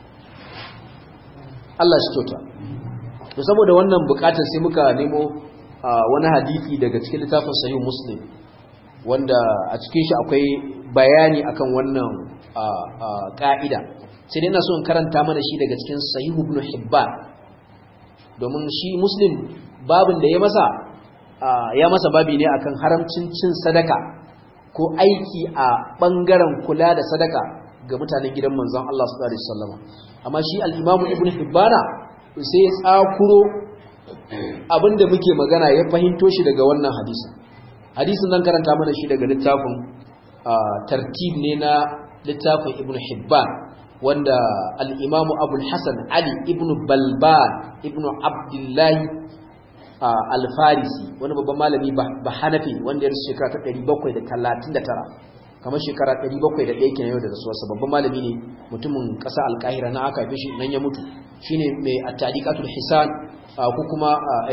Allah shi kyauta to saboda wannan bukatar sai muka nemo wani hadisi daga cikin littafin sahih muslim wanda a cikin shi akwai bayani akan wannan ka'ida sai dai ina so in karanta mana shi daga cikin sahihu ibn hibban domin shi muslim babin da ya masa ya masa babi ne akan haramcin cin sadaka ko aiki a bangaren kula da sadaka ga mutanen gidan manzon Allah sallallahu alaihi wasallam amma shi al-imam ibn hibbana sai ya tsakuro abinda muke magana ya fahimto shi daga wannan hadisin hadisin zan karanta mana shi daga littafin tartib ne na littafin ibn hibban wanda al'imamu abul hassan ali ibn balban ibn abdullahi alfarisi wani babban malami ba hanafi wanda ya rasu shekara ta 739 kamar shekara 701 kenan yau da rasuwarsa babban malami ne mutumin ƙasa alƙahira na aka fi shi nan ya mutu shine mai at-tadiqatul hisan ko kuma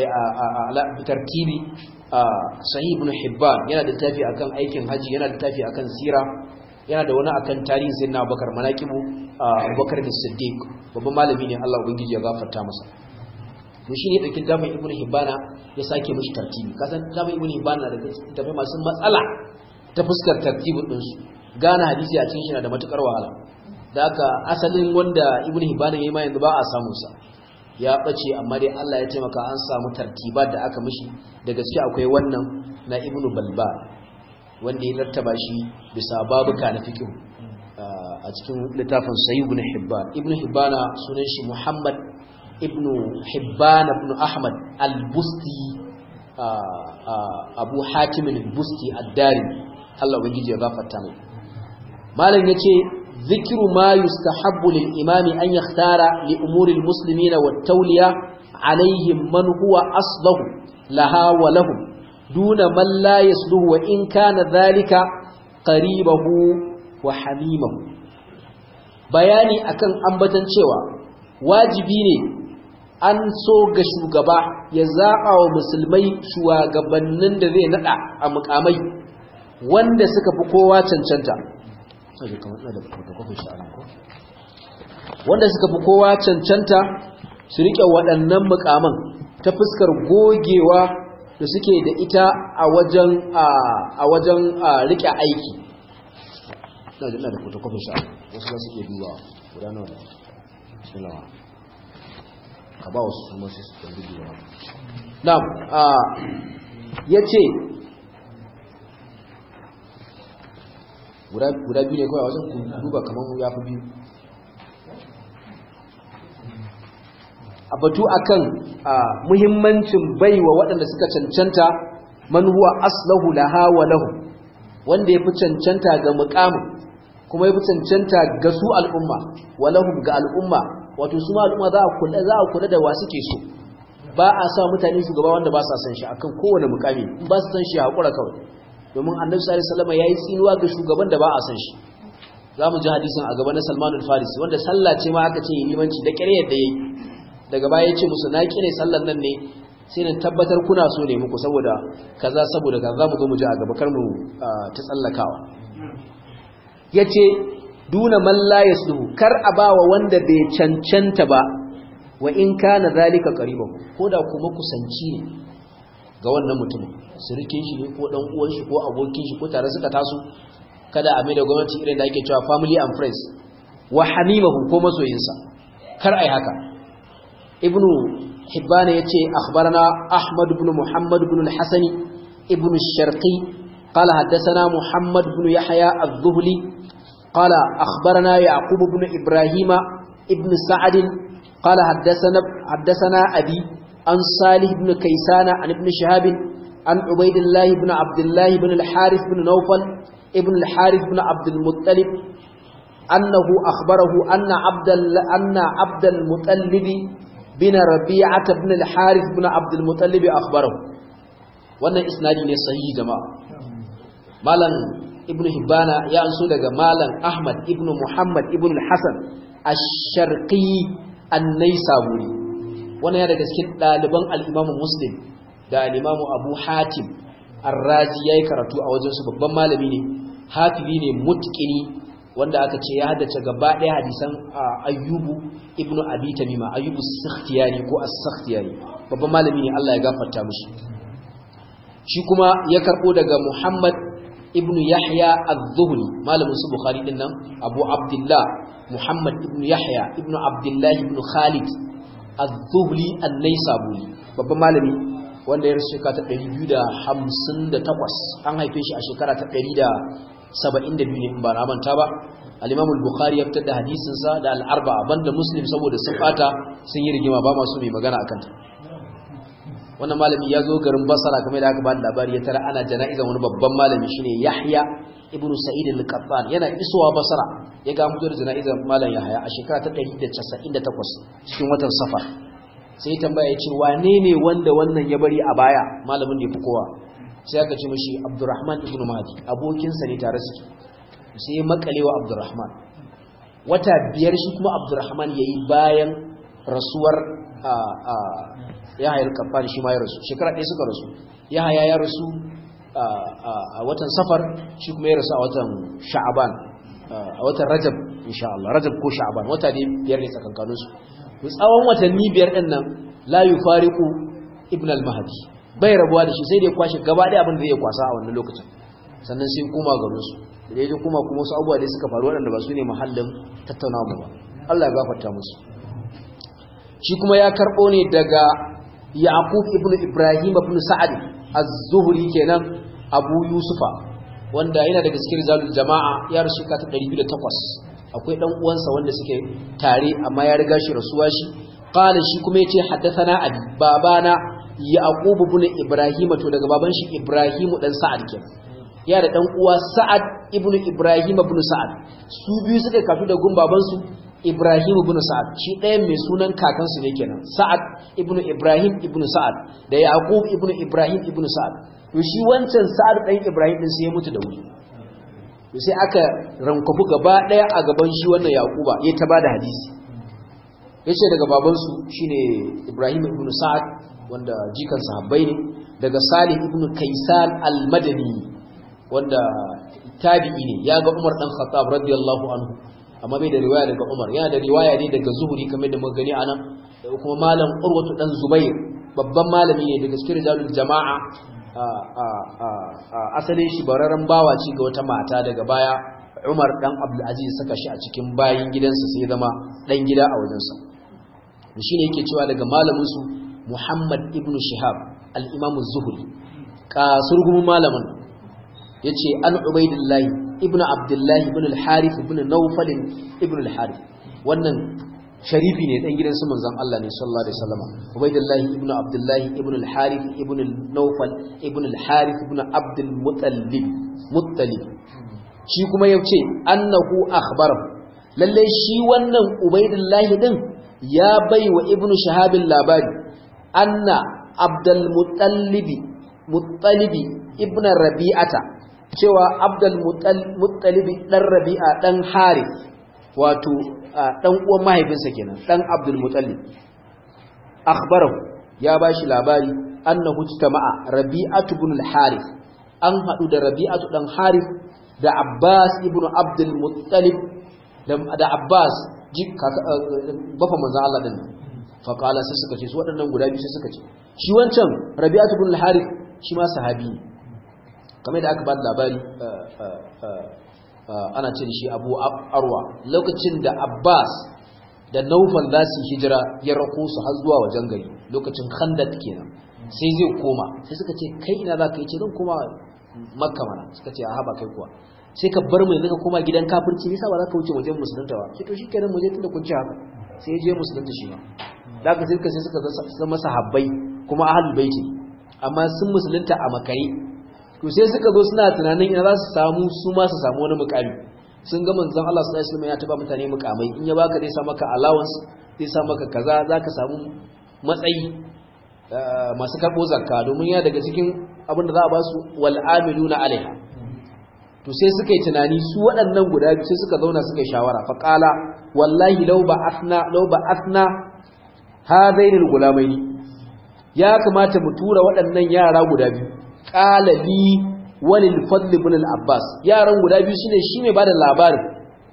tartibi sahih ibn hibban yana da tafi akan aikin haji yana da tafi akan sira yana da wani akan tarihin sayyidina Abubakar manaqibu Abubakar da Siddiq babban malami ne Allah ubangiji ya gafarta masa to shine dakin tafin Ibn Hibbana ya sake mishi tartibi kasan tafin Ibn Hibbana da tafi masu matsala ta fuskar tartibin din su gane hadisi a cikin shi na da matukar wahala da haka asalin wanda Ibn Hibbana yayi ma yanzu ba a samu sa ya bace amma dai Allah ya taimaka an samu tartibat da aka mishi da gaske akwai wannan na Ibn Balba wanda ya rattaba shi bisa babuka na fiqh a cikin littafin Sahih ibn Hibban Ibn Hibbana sunan shi Muhammad ibn Hibban ibn Ahmad al-Busti Abu Hatim al-Busti ad-Dari Allah ubangiji ya gafarta mai malam yace zikru ma yustahabbu lil imami an yakhtara li umuri al-muslimina wat tawliya alaihim man huwa aslahu laha wa lahum duna man la yasluhu wa in kana dhalika qaribahu wa hamimahu bayani akan ambatan cewa wajibi ne an so ga shugaba ya zaɓa wa musulmai shugabannin da zai naɗa a mukamai wanda suka fi kowa cancanta wanda suka fi kowa cancanta su riƙe waɗannan mukaman ta fuskar gogewa da suke da ita a wajen a wajen riƙe aiki na da fotokofin sha wasu za su iya duba guda nawa ne sulawa ka ba wasu su masu su ɗan duba na ya ce guda biyu ne kawai wajen duba kamar ya fi biyu a batu akan muhimmancin baiwa waɗanda suka cancanta man huwa aslahu laha wa lahu wanda yafi cancanta ga muqamin kuma yafi cancanta ga su al'umma wa lahum ga al'umma wato su ma al'umma za a kula za a kula da wa suke so ba a sa mutane shugaba wanda ba sa san shi akan kowane mukami in ba su san shi hakura kawai domin annabi sallallahu alaihi wasallam yayi tsinuwa ga shugaban da ba a san shi zamu ji hadisin a gaba na Salman al-Farisi wanda sallah ce ma aka ce limanci da kire yadda yayi daga baya ya ce musu na kire sallan nan ne sai na tabbatar kuna so ne muku saboda kaza saboda kaza zamu zo mu ji a gaba kar mu ta tsallakawa yace duna man la yasluhu kar a bawa wanda bai cancanta ba wa in kana zalika qariban koda kuma kusanci ne ga wannan mutumin sirikin shi ne ko dan uwan shi ko abokin shi ko tare suka taso kada a mai da gwamnati irin da ake cewa family and friends wa hamimahu ko masoyinsa kar ai haka ibnu hibban yace akhbarana ahmad ibn muhammad ibn al-hasani ibn al-sharqi قال حدثنا محمد بن يحيى الذهلي قال أخبرنا يعقوب بن إبراهيم ابن سعد قال حدثنا حدثنا أبي عن صالح بن كيسان عن ابن شهاب عن عبيد الله بن عبد الله بن الحارث بن نوفل ابن الحارث بن عبد المطلب أنه أخبره أن عبد أن عبد المطلب بن ربيعة بن الحارث بن عبد المطلب أخبره وأن إسنادي صحيح جماعة مالا ابن هبانا يا أنسو لغا مالا أحمد ابن محمد ابن الحسن الشرقي النيسابوري wannan ya daga cikin ɗaliban al'imamu muslim da al'imamu abu hatim arrazi ya yi karatu a wajensu babban malami ne hafibi ne mutkini wanda aka ce ya haddace gaba ɗaya hadisan ayyubu ibn abi tamima ayyubu sakhtiyani ko as-sakhtiyani babban malami ne Allah ya gafarta mishi shi kuma ya karɓo daga muhammad ibn yahya az-zuhri malamin su bukhari din nan abu abdullah muhammad ibn yahya ibn abdullah ibn khalid az-zuhli an-naisaburi babban malami wanda ya rasu shekara ta 258 an haife shi a shekara ta 172 ne ba na manta ba al-imam al-bukhari ya fitar da hadisin sa da al-arba'a banda muslim saboda sun fata sun yi rigima ba masu mai magana akan ta wannan malami ya zo garin basara kamar da aka ba da labari ya tara ana jana'izan wani babban malami shine yahya ibnu sa'id al-qattan yana isowa basara ya ga mutuwar jana'izar malam yahya a shekara ta 198 cikin watan safar sai tambaya ya ce wane ne wanda wannan ya bari a baya malamin da ya fi kowa sai aka ce mashi abdurrahman ibnu mahdi abokinsa ne tare suke sai ya makalewa abdurrahman wata biyar shi kuma abdurrahman ya yi bayan rasuwar yahayar kafan shi ma ya rasu shekara ɗaya suka rasu yahaya ya rasu a watan safar shi kuma ya rasu a watan sha'aban a watan rajab insha Allah rajab ko sha'aban wata ne biyar ne tsakankanin su to tsawon watanni biyar din nan la yufariqu ibn al-mahdi bai rabuwa da shi sai da ya kwashe gaba ɗaya abin da zai kwasa a wannan lokacin sannan sai koma garin su da ya kuma kuma wasu abubuwa da suka faru waɗanda ba su ne mahallin tattaunawa ba Allah ya gafarta musu shi kuma ya karɓo ne daga Yaqub ibn Ibrahim ibn Sa'ad az-Zuhri kenan Abu Yusufa wanda yana daga cikin rizalul jama'a ya rasu ka ta 208 akwai dan uwansa wanda suke tare amma ya riga shi rasuwa shi qala shi kuma yace haddathana abi babana Yaqub ibn Ibrahim to daga baban shi Ibrahim dan Sa'ad kenan ya da dan uwa Sa'ad ibn Ibrahim ibn Sa'ad su biyu suka kafu da gun babansu Ibrahim ibn Sa'ad shi ɗayan mai sunan kakansu ne kenan Sa'ad ibn Ibrahim ibn Sa'ad da Yaqub ibn Ibrahim ibn Sa'ad to shi wancan Sa'ad ɗan Ibrahim din sai ya mutu da wuri to sai aka rankafu gaba ɗaya a gaban shi wannan Yaquba ya ta bada hadisi yace daga babansu shine Ibrahim ibn Sa'ad wanda jikan sahabbai ne daga Salih ibn Kaisan al-Madani wanda tabi'i ne ya ga Umar dan Khattab radiyallahu anhu amma bai da riwaya daga Umar yana da riwaya ne daga Zuhri kamar da muka gani anan da kuma malam Urwatu dan Zubair babban malami ne daga cikin rijalul jama'a asalin shi bararren bawa ce ga wata mata daga baya Umar dan Abdul Aziz saka shi a cikin bayin gidansa sai zama dan gida a wajensa shine yake cewa daga malamin su Muhammad ibn Shihab al-Imam az-Zuhri kasurgumin malamin yace an Ubaidillah ibn Abdullah ibn al-Harith ibn Nawfal ibn al-Harith wannan sharifi ne dan gidan su manzon Allah ne sallallahu alaihi wasallam Ubaidillah ibn Abdullah ibn al-Harith ibn Nawfal ibn al-Harith ibn Abd al-Muttalib Muttalib shi kuma yace annahu akhbarahu lalle shi wannan Ubaidillah din ya bai wa ibnu shahabin labari anna abdul muttalibi muttalibi ibnu rabi'ata cewa abdul muttalibi dan rabi'a dan harith wato dan uwan mahaifinsa kenan dan abdul muttalib akhbarahu ya bashi labari annahu tama'a rabi'atu ibn al-harith an hadu da rabi'atu dan harith da abbas ibn abdul muttalib da abbas bafa manzan Allah din faƙala sai suka ce su waɗannan guda biyu sai suka ce shi wancan rabi'atu bin al-harith shi ma sahabi ne kamar da aka ba da labari ana ce da shi abu arwa lokacin da abbas da naufal za su hijira ya rako su har zuwa wajen gari lokacin khandak kenan sai zai koma sai suka ce kai ina za ka yi ce zan koma makka mana suka ce a haba kai kuwa sai ka bar mu yanzu ka koma gidan kafirci nisa ba za ka wuce wajen musulunta ba sai to shi kenan mu je tunda kun ci haka sai ya je musulunta shi ma da ka sai sai suka zama sahabbai kuma ahlul baiti amma sun musulunta a makare to sai suka zo suna tunanin ina za su samu su ma su samu wani mukami sun ga manzon Allah sallallahu alaihi wasallam ya taba mutane mukamai in ya baka zai sa maka allowance zai sa maka kaza zaka samu matsayi masu karbo zakka domin ya daga cikin abin da za a ba su wal amiluna alaiha to sai suka yi tunani su waɗannan guda biyu sai suka zauna suka yi shawara fa qala wallahi law ba'athna law ba'athna hadaini al-gulamaini ya kamata mu tura waɗannan yara guda biyu qala li walil fadl ibn al-abbas yaran guda biyu shine shi mai bada labarin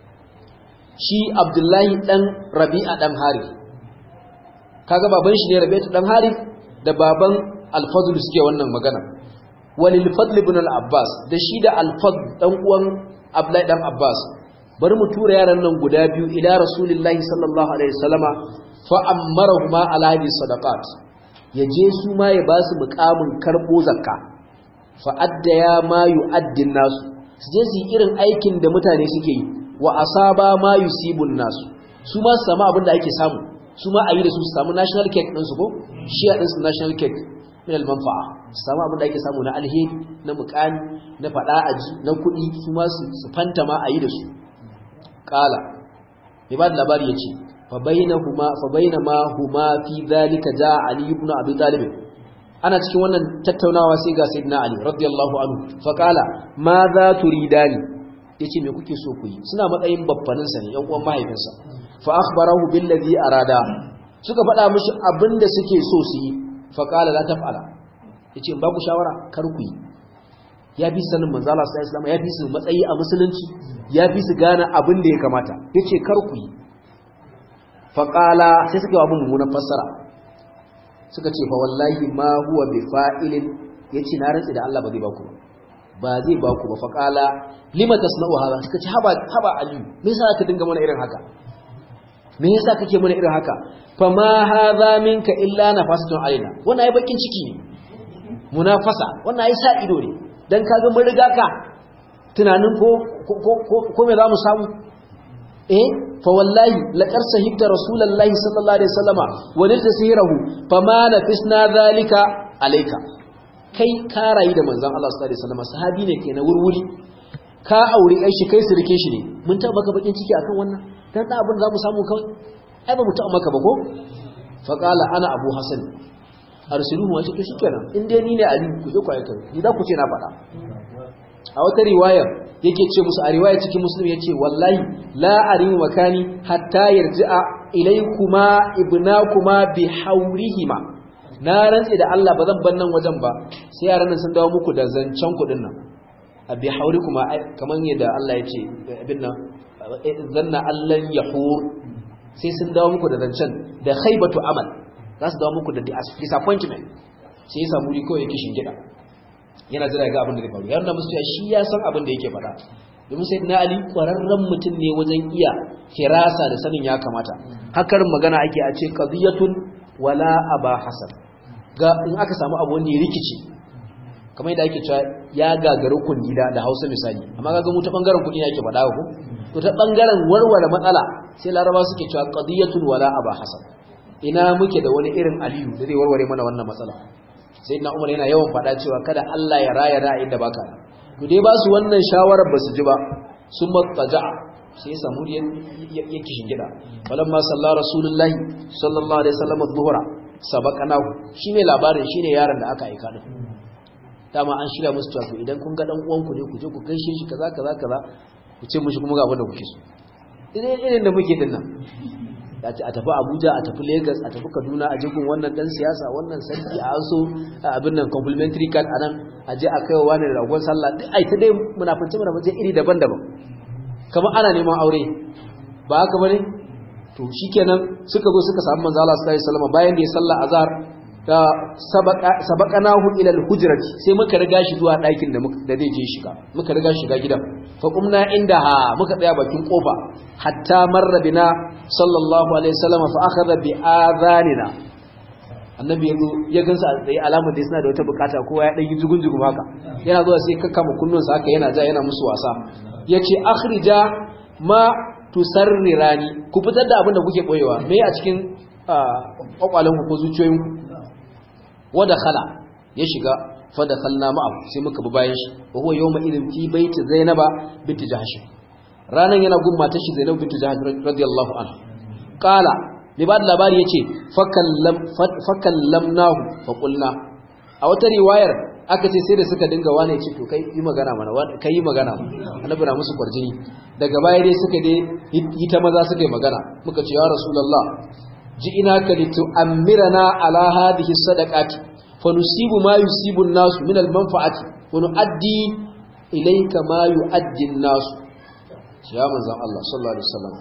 shi abdullahi dan rabi'a dan harith kaga baban shi ne rabi'a dan harith da baban al-fadl suke wannan magana walil fadl ibn al-abbas da shi da al-fadl dan uwan abdullahi dan abbas bari mu tura yaran nan guda biyu ila rasulillahi sallallahu alaihi wasallama fa ammarahuma ala hadhihi sadaqat yaje su ma ya basu muqamin karbo zakka fa addaya ma yu'addin nasu su je su yi irin aikin da mutane suke yi wa asaba ma yusibun nasu su ma su samu abin da ake samu su ma a yi da su su samu national cake ɗinsu ko shi a ɗinsu national cake min almanfa'a su samu abin da ake samu na alheri na mukami na faɗa aji na kuɗi su ma su fanta ma a yi da su ƙala mai ba da labari ya ce fa baina ma huma fi zalika ja ali ibn abi talib ana cikin wannan tattaunawa sai ga sayyidina ali radiyallahu anhu fa qala ma za turidani yace me kuke so ku yi suna matsayin babbanin sa ne yan uwan mahaifinsa fa akhbarahu billazi arada suka faɗa mishi abinda suke so su yi fa qala la taf'ala yace ba ku shawara kar ku yi ya fi sanin manzo Allah sallallahu alaihi wasallam ya fi su matsayi a musulunci ya fi su gane abin da ya kamata yace kar ku yi fa qala sai suka yi abin mummunan fassara suka ce fa wallahi ma huwa bi fa'ilin yace na rantsi da Allah ba zai baku ba zai baku ba fa qala lima tasna'u hada suka ce haba haba ali me yasa ka dinga mana irin haka me yasa kake mana irin haka fa ma hadha minka illa nafasatun alaina wannan ai bakin ciki ne munafasa wannan ai sa ido ne dan kaga mun riga ka tunanin ko ko ko me za mu samu eh fa wallahi laqad sahibta rasulullahi sallallahu alaihi wasallama wa nilta sihrahu fama nafisna zalika alayka kai ka rayu da manzon Allah sallallahu alaihi wasallama sahabi ne ke na wurwuri ka aure ai shi kai sirke shi ne mun ta maka bakin ciki akan wannan dan da abin da zamu samu kawai ai ba mu ta maka ba ko fa qala ana abu hasan arsiluhu wa to shikenan in dai ni ne ali ku je ku aika ni za ku ce na faɗa a wata riwayar yake ce musu a riwaya cikin muslim ya ce wallahi la arimu makani hatta yarji'a ilaykuma ibnakuma bi haurihima na rantse da Allah ba zan bar nan wajen ba sai yaran nan sun dawo muku da zancen kudin nan a bi haurikuma kaman yadda Allah ya ce abin nan zanna Allah yahur sai sun dawo muku da zancen da khaybatu amal za su dawo muku da disappointment sai ya samu riko yake shingida yana jira ga abin da zai faru ya nuna musu shi ya san abin da yake faɗa domin sai na ali ƙwararren mutum ne wajen iya firasa da sanin ya kamata hakar magana ake a ce qadiyatun wala aba hasan ga in aka samu abu wanda ya rikice kamar yadda ake cewa ya gagari kundila da Hausa misali amma kaga mu ta bangaren kudi yake faɗa ko to ta bangaren warware matsala sai laraba suke cewa qadiyatun wala aba hasan ina muke da wani irin aliyu da zai warware mana wannan matsala sai na umar yana yawan faɗa cewa kada Allah ya raya ra'ayin da baka to dai ba su wannan shawarar ba su ji ba sun matsaja sai ya samu ya kishin gida falamma sallallahu rasulullahi sallallahu alaihi wasallam adh-dhuhra sabaqanahu shine labarin shine yaron da aka aika din dama an shirya musu cewa idan kun ga dan uwanku ne ku je ku gaishe shi kaza kaza kaza ku ce mushi kuma ga abin da kuke so idan irin da muke dinnan a tafi Abuja a tafi Lagos a tafi Kaduna a jikin wannan dan siyasa wannan sarki a aso abin nan complimentary card anan a je a kaiwa wani ragon sallah duk ai ta dai munafici munafici iri daban-daban kamar ana neman aure ba haka bane to shikenan suka zo suka samu manzo Allah sallallahu alaihi wasallam bayan da ya salla azhar da sabaqanahu ila al-hujrati sai muka riga shi zuwa ɗakin da da zai je shiga muka riga shiga gidan fa qumna indaha muka tsaya bakin kofa hatta marra bina sallallahu alaihi wasallam fa akhadha bi adhanina annabi yazo ya gansa a tsaye alamar da suna da wata bukata kowa ya dan yi jugun jugun haka yana zuwa sai kakkama kunnunsa haka yana ja yana musu wasa yace akhrija ma tusarrirani ku fitar da abin da kuke boyewa me a cikin kwakwalen ku ko zuciyoyin ku wada khala ya shiga fa da khalna ma'ahu sai muka bi bayan shi wa huwa yawma idin fi baiti zainaba binti jahsh ranan yana gun matar shi zainab binti jahsh radiyallahu anha qala mai ba da labari yace fakallam fakallamnahu fa qulna a wata riwayar aka ce sai da suka dinga wane ce to kai yi magana mana kai yi magana annabi na musu kwarjini daga baya dai suka dai yi ta maza suka yi magana muka ce ya rasulullah ji ina ka litu amirana ala hadhihi sadaqati fa nusibu ma yusibu an-nas min al-manfa'ati wa nu'addi ilayka ma yu'addi an-nas ya manzon Allah sallallahu alaihi wasallam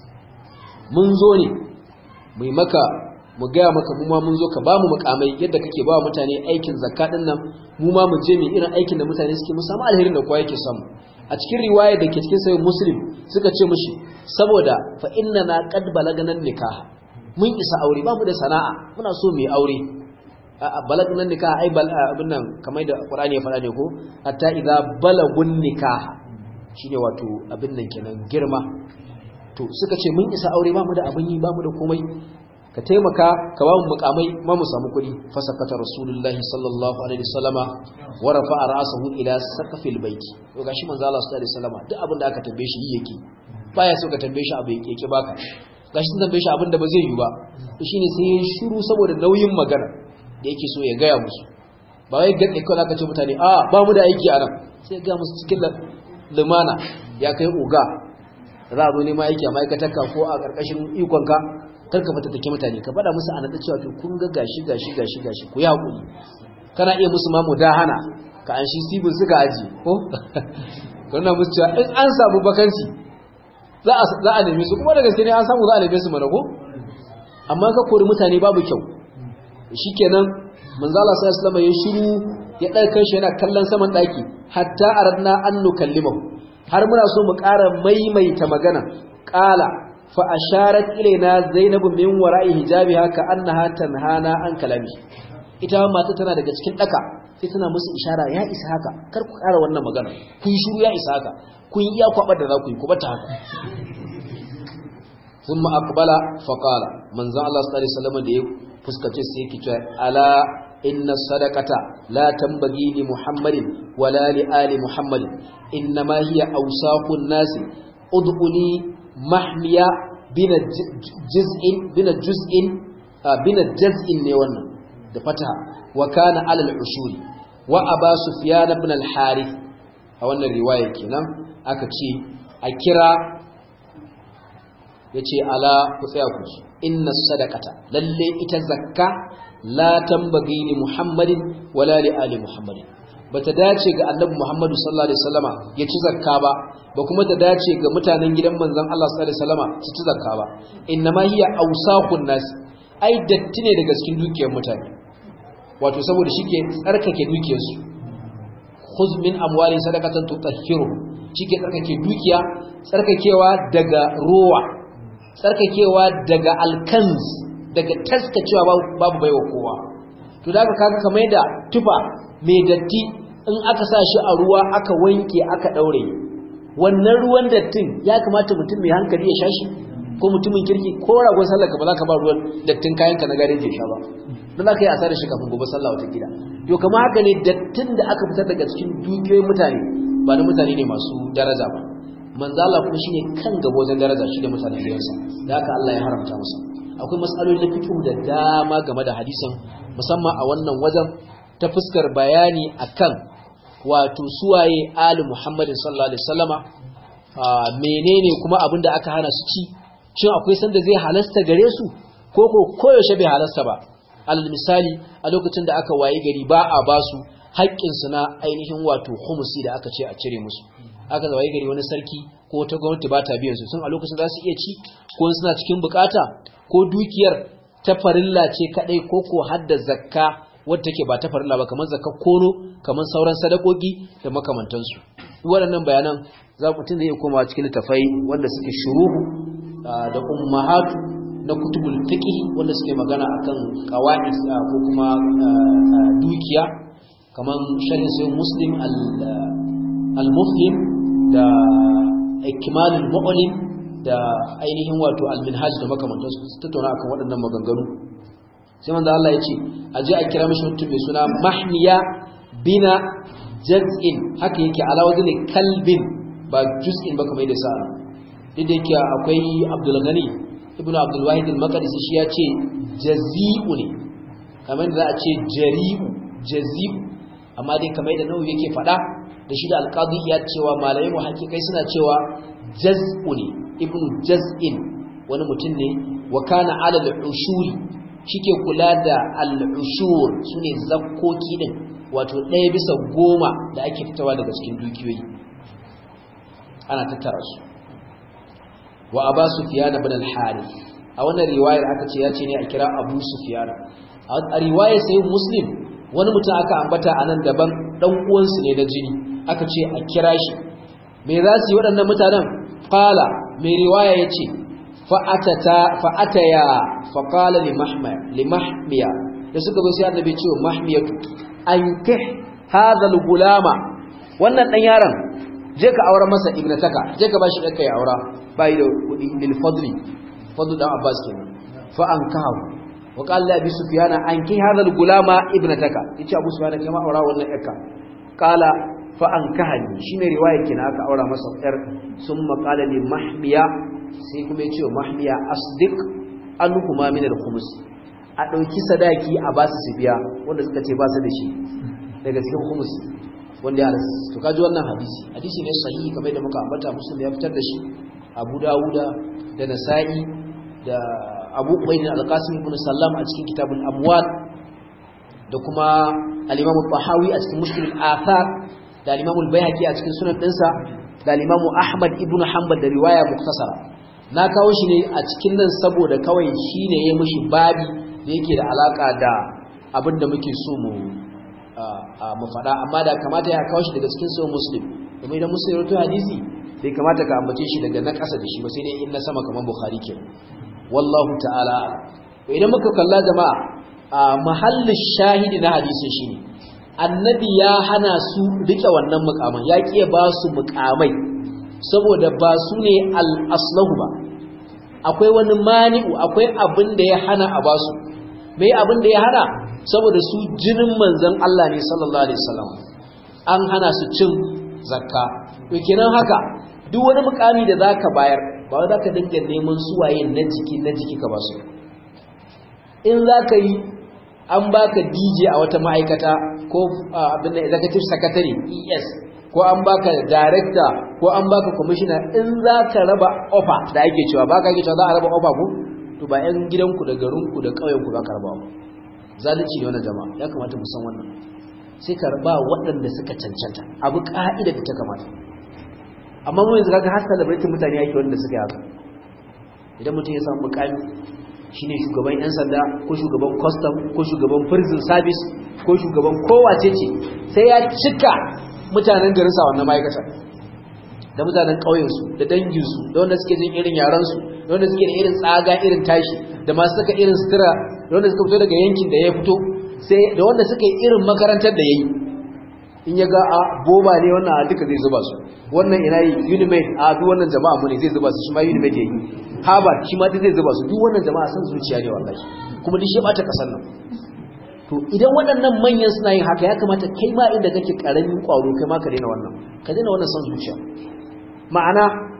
mun zo ne mai maka mu gaya maka mu ma mun zo ka bamu mukamai yadda kake ba mutane aikin zakka din nan mu ma mu je mu irin aikin da mutane suke mu samu alherin da kowa yake samu a cikin riwaya da ke cikin sahih muslim suka ce mushi saboda fa inna na qad balagana nikah mun isa aure ba mu da sana'a muna so mu yi aure balagana nikah ai bal abin nan kamar da qur'ani ya faɗa ne ko hatta idza balagun nikah shine wato abin nan kenan girma to suka ce mun isa aure ba mu da abin yi ba mu da komai ka taimaka ka ba mu mukamai ma mu samu kuɗi fasakata rasulullahi sallallahu alaihi wasallama wa rafa'a ra'sahu ila saqfil baiti to gashi manzo Allah sallallahu alaihi wasallama duk abin da aka tambaye shi yake baya so ka tambaye shi abu yake yake baka gashi sun tambaye shi abin da ba zai yi ba to shine sai ya shiru saboda nauyin magana da yake so ya gaya musu ba wai gaɗe kawai aka ce mutane a ba mu da aiki a nan sai ga musu cikin lumana ya kai oga za a zo nema aiki a ma'aikatarka ko a ƙarƙashin ikonka karka fata take mutane ka faɗa musu anada cewa to kun ga gashi gashi gashi gashi ku yi hakuri kana iya musu ma mudahana ka an shi sibin suka aji ko kana musu cewa in an samu bakanci za a za a neme su kuma da gaske ne an samu za a neme su mana ko amma ka kori mutane babu kyau shikenan manzo Allah sallallahu alaihi wasallam ya shiru ya ɗaukar shi yana kallon saman ɗaki hatta aradna an nukallimahu har muna so mu ƙara maimaita magana ƙala fa asharat ilaina zainabu min wara'i hijabiha ka annaha tanhana an kalami ita mata tana daga cikin daka sai tana musu ishara ya isa haka kar ku ƙara wannan magana kun shiru ya isa haka kun iya kwabar da za ku yi ku bata haka thumma aqbala fa qala manzo Allah sallallahu alaihi wasallam da ya fuskace sai yake cewa ala inna sadaqata la tambagi li muhammadin wala li ali muhammadin innama hiya awsaqun nas ud'uni mahmiya bina juz'in bina juz'in bina juz'in ne wannan da fataha wa kana ala al-ushuri wa aba sufyan ibn al-harith a wannan riwaya kenan aka ce a kira yace ala ku tsaya ku inna sadaqata lalle ita zakka la tambagi li muhammadin wala li ali muhammadin bata dace ga annabi muhammadu sallallahu alaihi wasallama ya ci zakka ba ba kuma ta dace ga mutanen gidan manzon Allah sallallahu alaihi wasallama su ci zakka ba innama hiya awsaqun nas ai datti ne daga cikin dukiyar mutane wato saboda shike tsarkake dukiyar su khuz min amwali sadaqatan tutahhiru shike tsarkake dukiya tsarkakewa daga ruwa tsarkakewa daga alkanz daga taskacewa babu baiwa kowa to da kaga kamar yadda tufa mai datti in aka sa shi a ruwa aka wanke aka daure wannan ruwan dattin ya kamata mutum mai hankali ya sha shi ko mutumin kirki ko ragon sallar ka ba za ka ba ruwan dattin kayan ka na garin je sha ba don za ka yi asarar shi kafin gobe sallah wata gida to kamar haka ne dattin da aka fitar daga cikin dukiyoyin mutane ba na mutane ne masu daraja ba manzo Allah kuma shine kan gaba wajen daraja shi da mutanen gidansa da haka Allah ya haramta masa akwai mas'aloli na fiqh da dama game da hadisin musamman a wannan wajen ta fuskar bayani akan wato suwaye ali Muhammadin sallallahu alaihi wasallama menene kuma abin da aka hana su ci shin akwai sanda zai halasta gare su ko ko koyaushe bai halasta ba alal misali a lokacin da aka waye gari ba a basu haƙƙinsu na ainihin wato humusi da aka ce a cire musu aka waye gari wani sarki ko ta gwamnati ba ta biyan su sun a lokacin za su iya ci ko suna cikin bukata ko dukiyar ta farilla ce kadai ko ko hadda zakka wadda take ba ta farilla ba kamar zakka kono kamar sauran sadakoki da makamantansu waɗannan bayanan za ku tun da iya komawa cikin littafai wanda suke shuruhu da ummahatu na kutubul fiqh wanda suke magana akan qawaid ko kuma dukiya kaman sharhin sai muslim al-mufhim da ikmal al-mu'lim da ainihin wato al-minhaj da makamantan su tattauna akan waɗannan maganganu sai manzo Allah ya ce aje a kira mishi mutum mai suna mahmiya bina jaz'in haka yake ala wazni kalbin ba juz'in ba kamar da sa'a duk da yake akwai Abdul Ghani ibn Abdul Wahid al-Maqdisi shi ya ce jazi'u ne kamar da za a ce jari'u jazi'u amma dai kamar da nawawi yake faɗa da shi da alqadi ya cewa malamai mu hakikai suna cewa jaz'u ne ibn jaz'in wani mutum ne wa kana ala al-ushuri shike kula da al-ushur sune zakkoki din wato ɗaya bisa goma da ake fitawa daga cikin dukiyoyi ana tattara su wa aba sufyan ibn al-harith a wannan riwayar aka ce ya ce ne a kira abu sufyan a riwayar sai muslim wani mutum aka ambata a nan daban dan uwansu ne na jini aka ce a kira shi me za su yi waɗannan mutanen qala mai riwaya yace fa'atata fa'ataya faqala li mahmiya li mahmiya da suka zo sai annabi ce mahmiyatu ankih hadha al-gulama wannan dan yaron je ka aure masa ibnataka je ka bashi ɗanka ya aura bai da kuɗi lil fadli fadlu dan abbas kenan fa ankahu wa qala li abi sufyan anki hadha al gulama ibnataka yace abu sufyan kai ma aura wannan ɗanka qala fa ankahani shine riwaya kenan aka aura masa ɗar summa qala li mahmiya sai kuma yace mahmiya asdiq anhuma min al khums a dauki sadaki a basu su biya wanda suka ce ba su da shi daga cikin khums wanda ya rasu to kaji wannan hadisi hadisi ne sahihi kamar da muka ambata muslim ya fitar da shi abu dawuda da nasa'i da abu ubayd al-qasim ibn sallam a cikin kitabul amwal da kuma al-imam al-tahawi a cikin mushkil al-athar da al-imam al-baihaqi a cikin sunan dinsa da al-imam ahmad ibn hanbal da riwaya muktasara na kawo shi ne a cikin nan saboda kawai shine yayi mishi babi da yake da alaka da abin da muke so mu mu faɗa amma da kamata ya kawo shi daga cikin sahih muslim kuma idan muslim ya rawaito hadisi bai kamata ka ambace shi daga na ƙasa da shi ba sai dai in na sama kamar bukhari ke wallahu ta'ala idan muka kalla jama'a a mahallin shahidi na hadisin shine annabi ya hana su rike wannan mukaman ya kiye ba su mukamai saboda ba su ne al-aslahu ba akwai wani mani'u akwai abin da ya hana a basu mai abin da ya hana saboda su jinin manzon Allah ne sallallahu alaihi wasallam an hana su cin zakka to kenan haka duk wani mukami da zaka bayar ba wai zaka dinga neman suwaye na jiki na jiki ka basu in zaka yi an baka DJ a wata ma'aikata ko abin da executive secretary ES ko an baka director ko an baka commissioner in zaka raba offer da ake cewa baka ake cewa za a raba offer ko to ba yan gidanku da garinku da ƙauyenku za ka raba ba zalunci ne wannan jama'a ya kamata mu san wannan sai ka raba waɗanda suka cancanta abu ka'ida da ta kamata amma mu yanzu kaga har celebrity mutane yake wanda suka yi haka idan mutum ya samu mukami shine shugaban yan sanda ko shugaban custom ko shugaban prison service ko shugaban kowace ce sai ya cika mutanen garin sa wannan ma'aikata da mutanen ƙauyensu da danginsu da wanda suke jin irin yaransu da wanda suke da irin tsaga irin tashi da masu saka irin sutura da wanda suka fito daga yankin da ya fito sai da wanda suka yi irin makarantar da ya yi in ya ga a boba ne wannan a duka zai zuba su wannan ina yi unimed a duk wannan jama'a mu ne zai zuba su shi ma unimed ya yi harvard shi ma zai zuba su duk wannan jama'a san zuciya ne wallahi kuma duk shi bata kasar nan to idan waɗannan manyan suna yin haka ya kamata kai ma inda kake karamin kwaro kai ma ka daina wannan ka daina wannan san zuciya ma'ana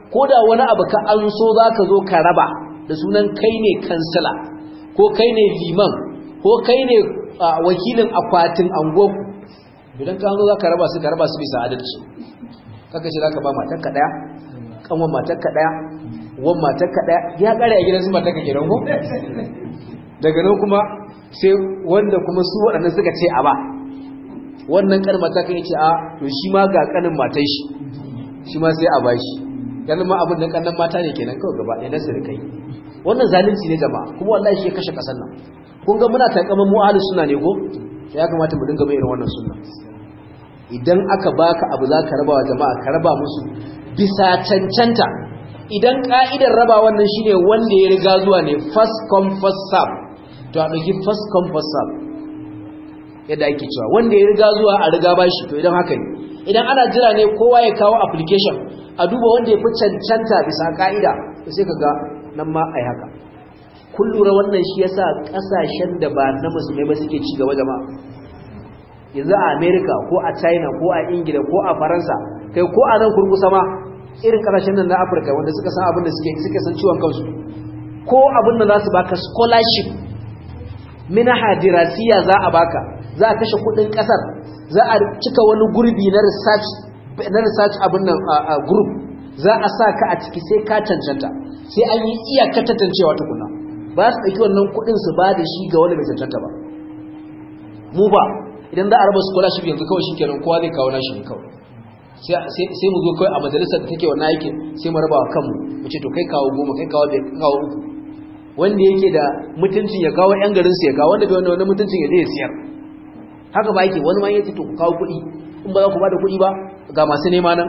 ko da wani abu ka an so za ka zo ka raba da sunan kai ne kansila ko kai ne liman ko kai ne wakilin akwatin angoku idan ka zo za ka raba su ka raba su bisa adalci kaka ce za ka ba matarka ɗaya kanwan matarka ɗaya wan matarka ɗaya ya ƙare a gidan su matarka kenan ko daga nan kuma sai wanda kuma su waɗannan suka ce a ba wannan ƙanin matarka ya ce a to shi ma ga ƙanin matan shi shi ma sai a ba shi ganin ma abin da ƙannan mata ne kenan kawai gaba ɗaya na sirikai wannan zalunci ne jama'a kuma wallahi shi ya kashe ƙasar nan kun ga muna takaman mu ahlus sunna ne ko ya kamata mu dinga mai irin wannan sunna idan aka baka abu za ka raba wa jama'a ka raba musu bisa cancanta idan ka'idar raba wannan shine wanda ya riga zuwa ne first come first serve to a ɗauki first come first serve yadda ake cewa wanda ya riga zuwa a riga bashi to idan haka ne idan ana jira ne kowa ya kawo application a duba wanda ya fi cancanta bisa ka'ida to sai ka ga nan ma ai haka kun lura wannan shi yasa kasashen da ba na musulmai ba suke ci gaba jama'a yanzu a America ko a China ko a Ingila ko a Faransa kai ko a nan kurkusa ma irin kasashen nan na Afirka wanda suka san abin da suke suke san ciwon kansu ko abin da za su baka scholarship minaha dirasiya za a baka za a kashe kudin kasar za a cika wani gurbi na research na research abin nan group za a sa ka a ciki sai ka cancanta sai an yi iyaka tantancewa tukuna ba su ɗauki wannan kuɗin su ba da shi ga wanda bai cancanta ba mu ba idan za a raba scholarship yanzu kawai shi kenan kowa zai kawo nashi ne kawai sai mu zo kawai a majalisar da take wannan aikin sai mu raba wa kanmu mu ce to kai kawo goma kai kawo bai kawo uku wanda yake da mutuncin ya kawo yan garin su ya kawo wanda bai wanda wannan mutuncin ya je ya siyar haka ba yake wani ma yace to ku kawo kuɗi in ba za ku ba da kuɗi ba ga masu nema nan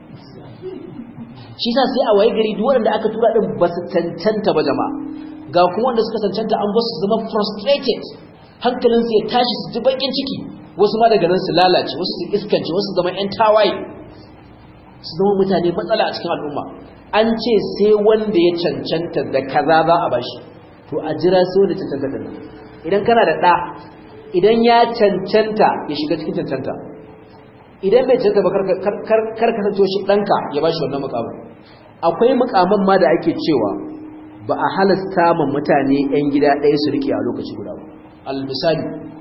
shi sa sai a waye gari duk wanda aka tura din ba su cancanta ba jama'a ga kuma wanda suka cancanta an ba su zama frustrated hankalinsu ya tashi su ji bakin ciki wasu ma daga nan su lalace wasu su iskance wasu zama yan tawaye su zama mutane matsala a cikin al'umma an ce sai wanda ya cancanta da kaza za a bashi to a jira sai wanda cancanta da idan kana da ɗa idan ya cancanta ya shiga cikin cancanta idan bai cancanta ba kar kasance shi ɗanka ya bashi wannan mukamin akwai mukaman ma da ake cewa ba a halasta ma mutane 'yan gida ɗaya su rike a lokaci guda ba almisali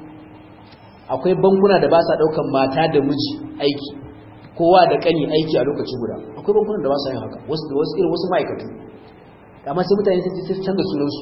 akwai bankuna da ba sa ɗaukan mata da miji aiki kowa da ƙani aiki a lokaci guda akwai bankunan da ba sa yin haka wasu da wasu irin wasu ma'aikatu amma sai mutane sai canza sunansu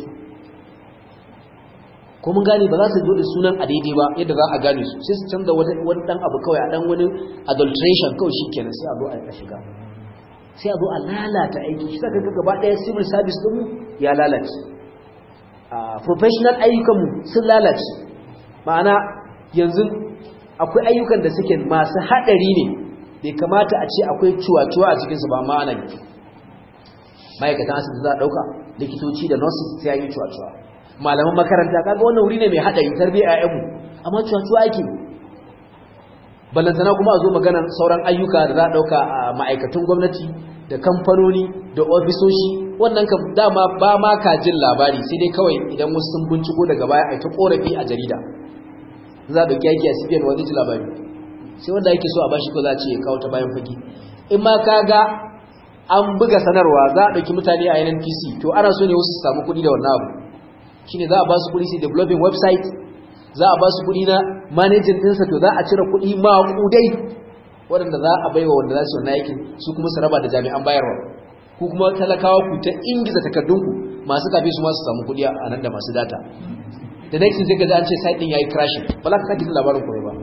ko mun gane ba za su zo da sunan a daidai ba yadda za a gane su sai su canza wani dan abu kawai a dan wani adulteration kawai shi kenan sai a zo a shiga sai a zo a lalata aiki shi saka gaba ɗaya civil service ɗin ya lalace professional ayyukanmu sun lalace ma'ana yanzu akwai ayyukan da suke masu haɗari ne bai kamata a ce akwai cuwa-cuwa a cikinsu ba ma ana yi ma'aikatan asibiti za a ɗauka likitoci da nurses sai yi cuwa-cuwa malaman makaranta kaga wannan wuri ne mai haɗari tarbiyyar ƴaƴanmu amma cuwa-cuwa ake ballantana kuma a zo maganar sauran ayyuka da za a ɗauka a ma'aikatan gwamnati da kamfanoni da ofisoshi wannan kam dama ba ma ka jin labari sai dai kawai idan wasu sun binciko daga baya a ta korafi a jarida za a ɗauki aiki a cbn wani ji labari sai wanda ake so a bashi ko za a ce ya kawo ta bayan fage in ma ka ga an buga sanarwa za a ɗauki mutane a nnpc to ana so ne wasu su samu kuɗi da wannan abu shine za a ba su kuɗi su developing website za a ba su kuɗi na managing ɗinsa to za a cire kuɗi maƙudai waɗanda za a baiwa wanda za su wannan aikin su kuma su raba da jami'an bayarwa ku kuma talakawa ku ta ingiza takardunku masu kafe su masu samu kuɗi a nan da masu data da next sai ka ji an ce site din yayi crashing ba za ka sake labarin kuma ba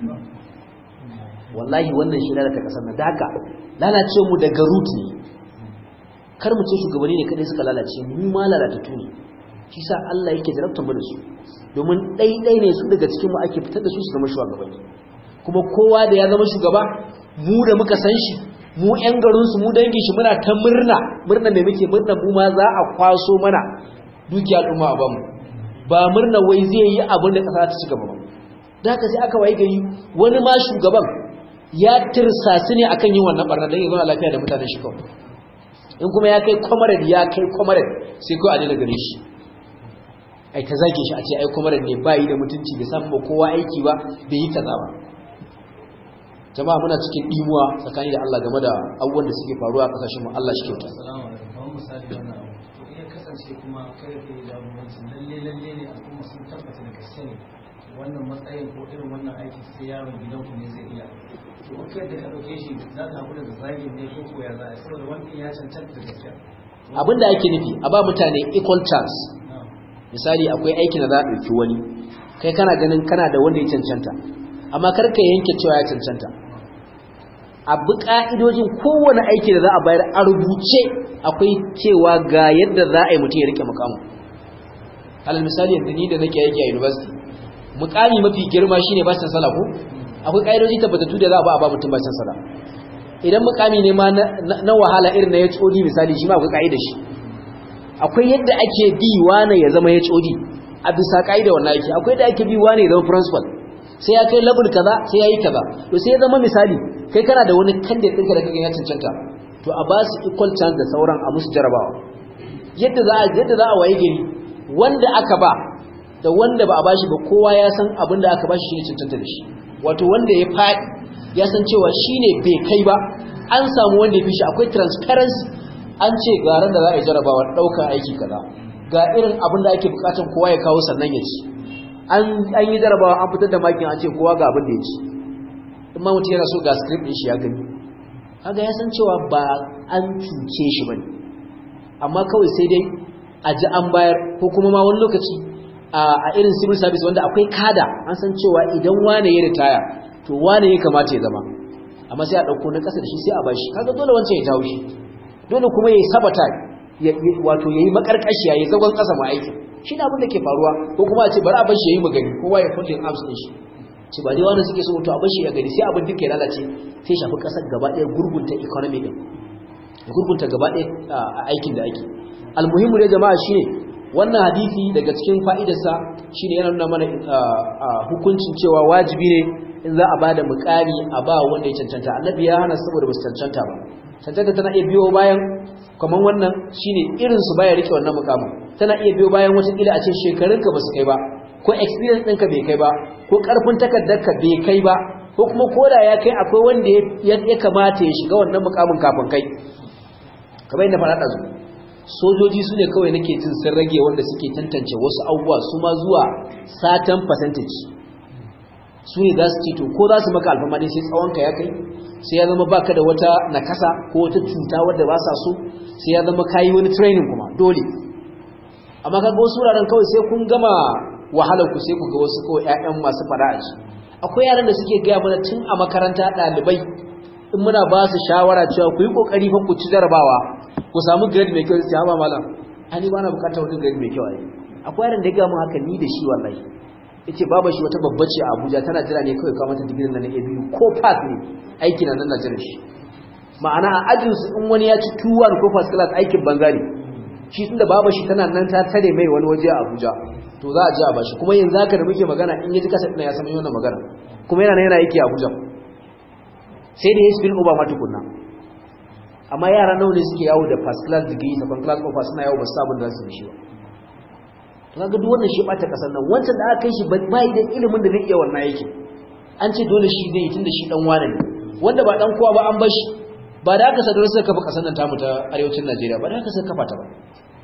wallahi wannan shi lalata kasar nan da haka lalace mu daga root ne kar mu ce shugabanni ne kadai suka lalace mu ma lalatattu ne shi sa Allah yake jarabtar mu da su domin ɗaiɗai ne su daga cikin mu ake fitar da su su zama shugabanni kuma kowa da ya zama shugaba mu da muka san shi mu ƴan garinsu mu dangin shi muna ta murna murna mai muke murna mu ma za a kwaso mana dukiya al'umma a bamu ba murna wai zai yi abin da ƙasa ta ci gaba ba da haka sai aka waye gari wani ma shugaban ya tirsasi ne akan yin wannan barna don ya zauna lafiya da mutanen shi kawai in kuma ya kai comrade ya kai comrade sai kawai a daina gare shi ai ta zage shi a ce ai comrade ne ba yi da mutunci bai samu kowa aiki ba bai yi kaza ba jama'a muna cikin dimuwa tsakani da Allah game da abubuwan da suke faruwa a kasashen mu Allah shi kyauta assalamu alaikum kamar misali wannan abu to iya kasance kuma kai da jagoranci lalle lalle ne al'umma sun tabbata da gaske ne wannan matsayin ko irin wannan aiki sai yaron gidanku ne zai iya to kai da ka dauke shi za ka hakura da zagin ne ko ko ya za a saboda wannan ya cancanta da gaske abin da ake nufi a ba mutane equal chance misali akwai aikin da za a ɗauki wani kai kana ganin kana da wanda ya cancanta amma kar ka yanke cewa ya cancanta a bi ka'idojin kowane aiki da za a bayar a rubuce akwai cewa ga yadda za a yi mutum ya rike mukamu alal misali yanzu ni da nake aiki a university mukami mafi girma shine bashin sala ko akwai ka'idoji tabbatattu da za a ba a ba mutum bashin sala idan mukami ne ma na wahala irin na HOD misali shi ma akwai ka'idar shi akwai yadda ake bi wane ya zama HOD a bisa ka'ida wannan aiki akwai da ake bi wane ya zama principal sai ya kai level kaza sai ya yi kaza to sai ya zama misali kai kana da wani candidate ɗinka da kake ya cancanta to a ba su equal chance da sauran a musu jarabawa yadda za a yadda za a waye gari wanda aka ba da wanda ba a bashi ba kowa ya san abin da aka bashi shine cancanta da shi wato wanda ya faɗi ya san cewa shine bai kai ba an samu wanda ya fi shi akwai transparency an ce ga ran da za a yi jarabawa ɗaukar aiki kaza ga irin abin da ake bukatan kowa ya kawo sannan ya ci an yi jarabawa an fitar da makin an ce kowa ga abin da ya ci in ma mutum yana so ga script ɗin shi ya gani kaga ya san cewa ba an cuce shi bane amma kawai sai dai a ji an bayar ko kuma ma wani lokaci a irin civil service wanda akwai kada an san cewa idan wane ya ritaya to wane ya kamata ya zama amma sai a ɗauko na ƙasa da shi sai a bashi kaga dole wancan ya jawo shi dole kuma ya yi sabata wato ya yi makarƙashi ya yi zagon ƙasa ma aikin shi ne abin da ke faruwa ko kuma a ce bari a bashi ya yi magani kowa ya kullum abs ɗin shi ce ba dai wanda suke so to a bashi ya gani sai abin duka ya lalace sai shafi ƙasar gaba ɗaya gurgunta economy ɗin gurgunta gaba ɗaya a aikin da ake almuhimmu ne jama'a shine wannan hadisi daga cikin fa'idarsa shine yana nuna mana hukuncin cewa wajibi ne in za a bada mukami a ba wanda ya cancanta annabi ya hana saboda ba su cancanta ba cancanta tana iya biyo bayan kamar wannan shine irin su baya rike wannan mukamin tana iya biyo bayan wata kila a ce shekarunka ba su kai ba ko experience ɗinka bai kai ba ko ƙarfin takardarka bai kai ba ko kuma koda ya kai akwai wanda ya kamata ya shiga wannan mukamin kafin kai kamar yadda faɗa ɗazu sojoji su ne kawai nake jin sun rage wanda suke tantance wasu abubuwa su ma zuwa satan percentage su ne za su ce to ko za su maka alfama ne sai tsawonka ya kai sai ya zama baka da wata nakasa ko wata cuta wadda ba sa so sai ya zama kayi wani training kuma dole amma kaga wasu wuraren kawai sai kun gama wahalar ku sai ku ga wasu kawai ƴaƴan masu fada a ci akwai yaran da suke gaya mana tun a makaranta ɗalibai in muna ba su shawara cewa ku yi kokari fa ku ci jarabawa ku samu grade mai kyau sai ba malam ani ba na bukatar wani grade mai kyau ai akwai yaran da ya ga mu haka ni da shi wallahi yace baba shi wata babba ce a Abuja tana jira ne kawai ka mata digirin nan na ABU ko pass ne aiki na nan na jira shi ma'ana a ajin su in wani ya ci 2-1 ko first class aikin banza ne shi tunda baba shi tana nan ta tare mai wani waje a Abuja to za a ji a bashi kuma yanzu haka da muke magana in yaji kasa ina ya san wannan magana kuma yana yana aiki a Abuja sai da ya spill over ma tukunna amma yara nawa ne suke yawo da first class degree second class offer suna yawo ba su sabon da su shi ba to kaga duk wannan shi bata kasar nan wancan da aka kai shi bai da ilimin da zai iya wannan aikin an ce dole shi zai tunda shi dan wane ne wanda ba dan kowa ba an bar shi ba da aka sadar suka kafa kasar nan tamu ta arewacin Najeriya ba da aka suka kafa ta ba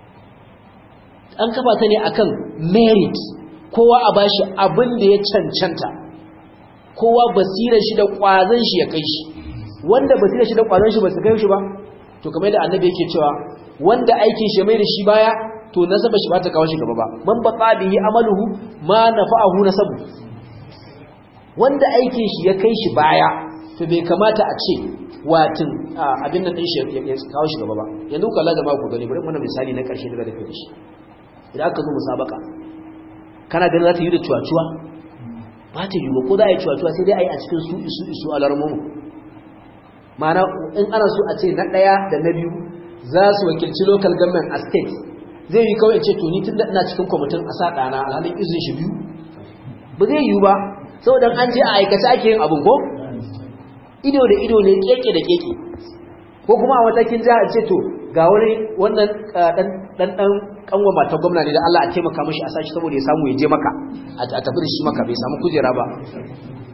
an kafa ta ne akan merit kowa a bashi abin da ya cancanta kowa basirar shi da kwazon shi ya kai shi wanda basirar shi da kwazon shi ba su kai shi ba to kamar da annabi yake cewa wanda aikin shi mai da shi baya to nasaba shi ba ta kawo shi gaba ba man baqa bihi amaluhu ma nafa'ahu nasabu wanda aikin shi ya kai shi baya to bai kamata a ce watin abin nan din shi ya kawo shi gaba ba yanzu kalla jama'a ku gani bari mana misali na karshe daga da kai shi idan aka zo musabaka kana ganin za ta yi da cuwa-cuwa ba ta yi ba ko za a yi cuwa-cuwa sai dai a yi a cikin su isu isu alarmomu ma'ana in ana so a ce na ɗaya da na biyu za su wakilci local government a state zai yi kawai ce to ni tun da ina cikin kwamitin a sa ɗana alhalin izin shi biyu ba zai yi ba saboda an je a aikace ake yin abin ko ido da ido ne keke da keke ko kuma a matakin jihar ce to ga wani wannan dan dan kanwa mata gwamna ne da Allah a taimaka mashi a sashi saboda ya samu ya je maka a tafi da shi maka bai samu kujera ba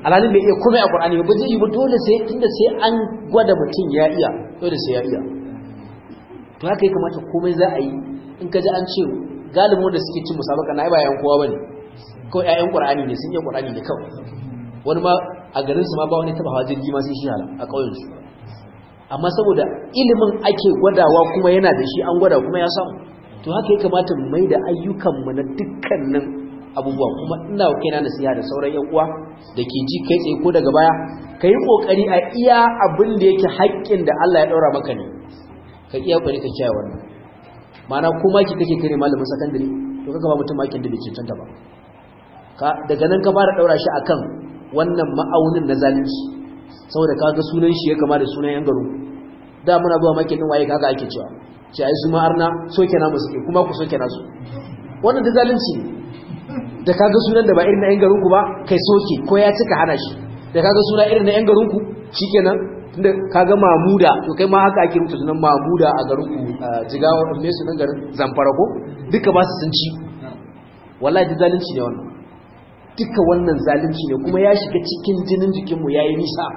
alhalin bai iya komai a qur'ani ba zai yi ba dole sai tunda sai an gwada mutum ya iya dole sai ya iya to haka ya kamata komai za a yi in ka ji an ce galibin da suke cin musabaka na ba yayan kowa bane kawai ƴaƴan qur'ani ne sun yi qur'ani ne kawai wani ma a garin su ma ba wani taba hawa jirgi ma sai shi hala a ƙauyen su amma saboda ilimin ake gwadawa kuma yana da shi an gwada kuma ya samu to haka ya kamata mu mai da ayyukanmu na dukkanin abubuwa kuma ina kaina nasiha da sauran yan uwa da ke ji kai tsaye ko daga baya ka yi kokari a iya abin da yake haƙƙin da Allah ya ɗaura maka ne ka iya kokari ka kiyaye wannan ma'ana ko maki kake kare malamin sakandare to kaga ba mutum makin da bai cancanta ba ka daga nan ka fara ɗaura shi akan wannan ma'aunin na zalunci saboda kaga sunan shi ya kama da sunan yan garu da muna zuwa makin din waye kaga ake cewa ce ai su ma arna soke na musu kuma ku soke nasu wannan da zalunci ne da kaga sunan da ba irin na yan garin ku ba kai soke ko ya cika hana shi da kaga suna irin na yan garin ku shikenan tunda kaga mamuda to kai ma haka ake rubuta sunan mamuda a garin ku jigawa me sunan garin zamfara ko duka ba su sun ci wallahi da zalunci ne wannan duka wannan zalunci ne kuma ya shiga cikin jinin jikinmu yayi nisa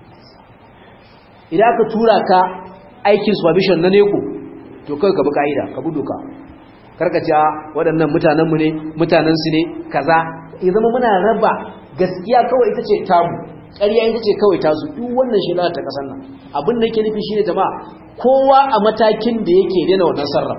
idan aka tura ka aikin supervision na neko to kai ka bi ka'ida ka bi doka karkace waɗannan mutanenmu ne mutanensu ne kaza ya zama muna raba gaskiya kawai ita ce tamu ƙarya ita ce kawai tasu duk wannan shi ta ƙasar nan abin da yake nufi shi ne jama'a kowa a matakin da yake daina wannan sarra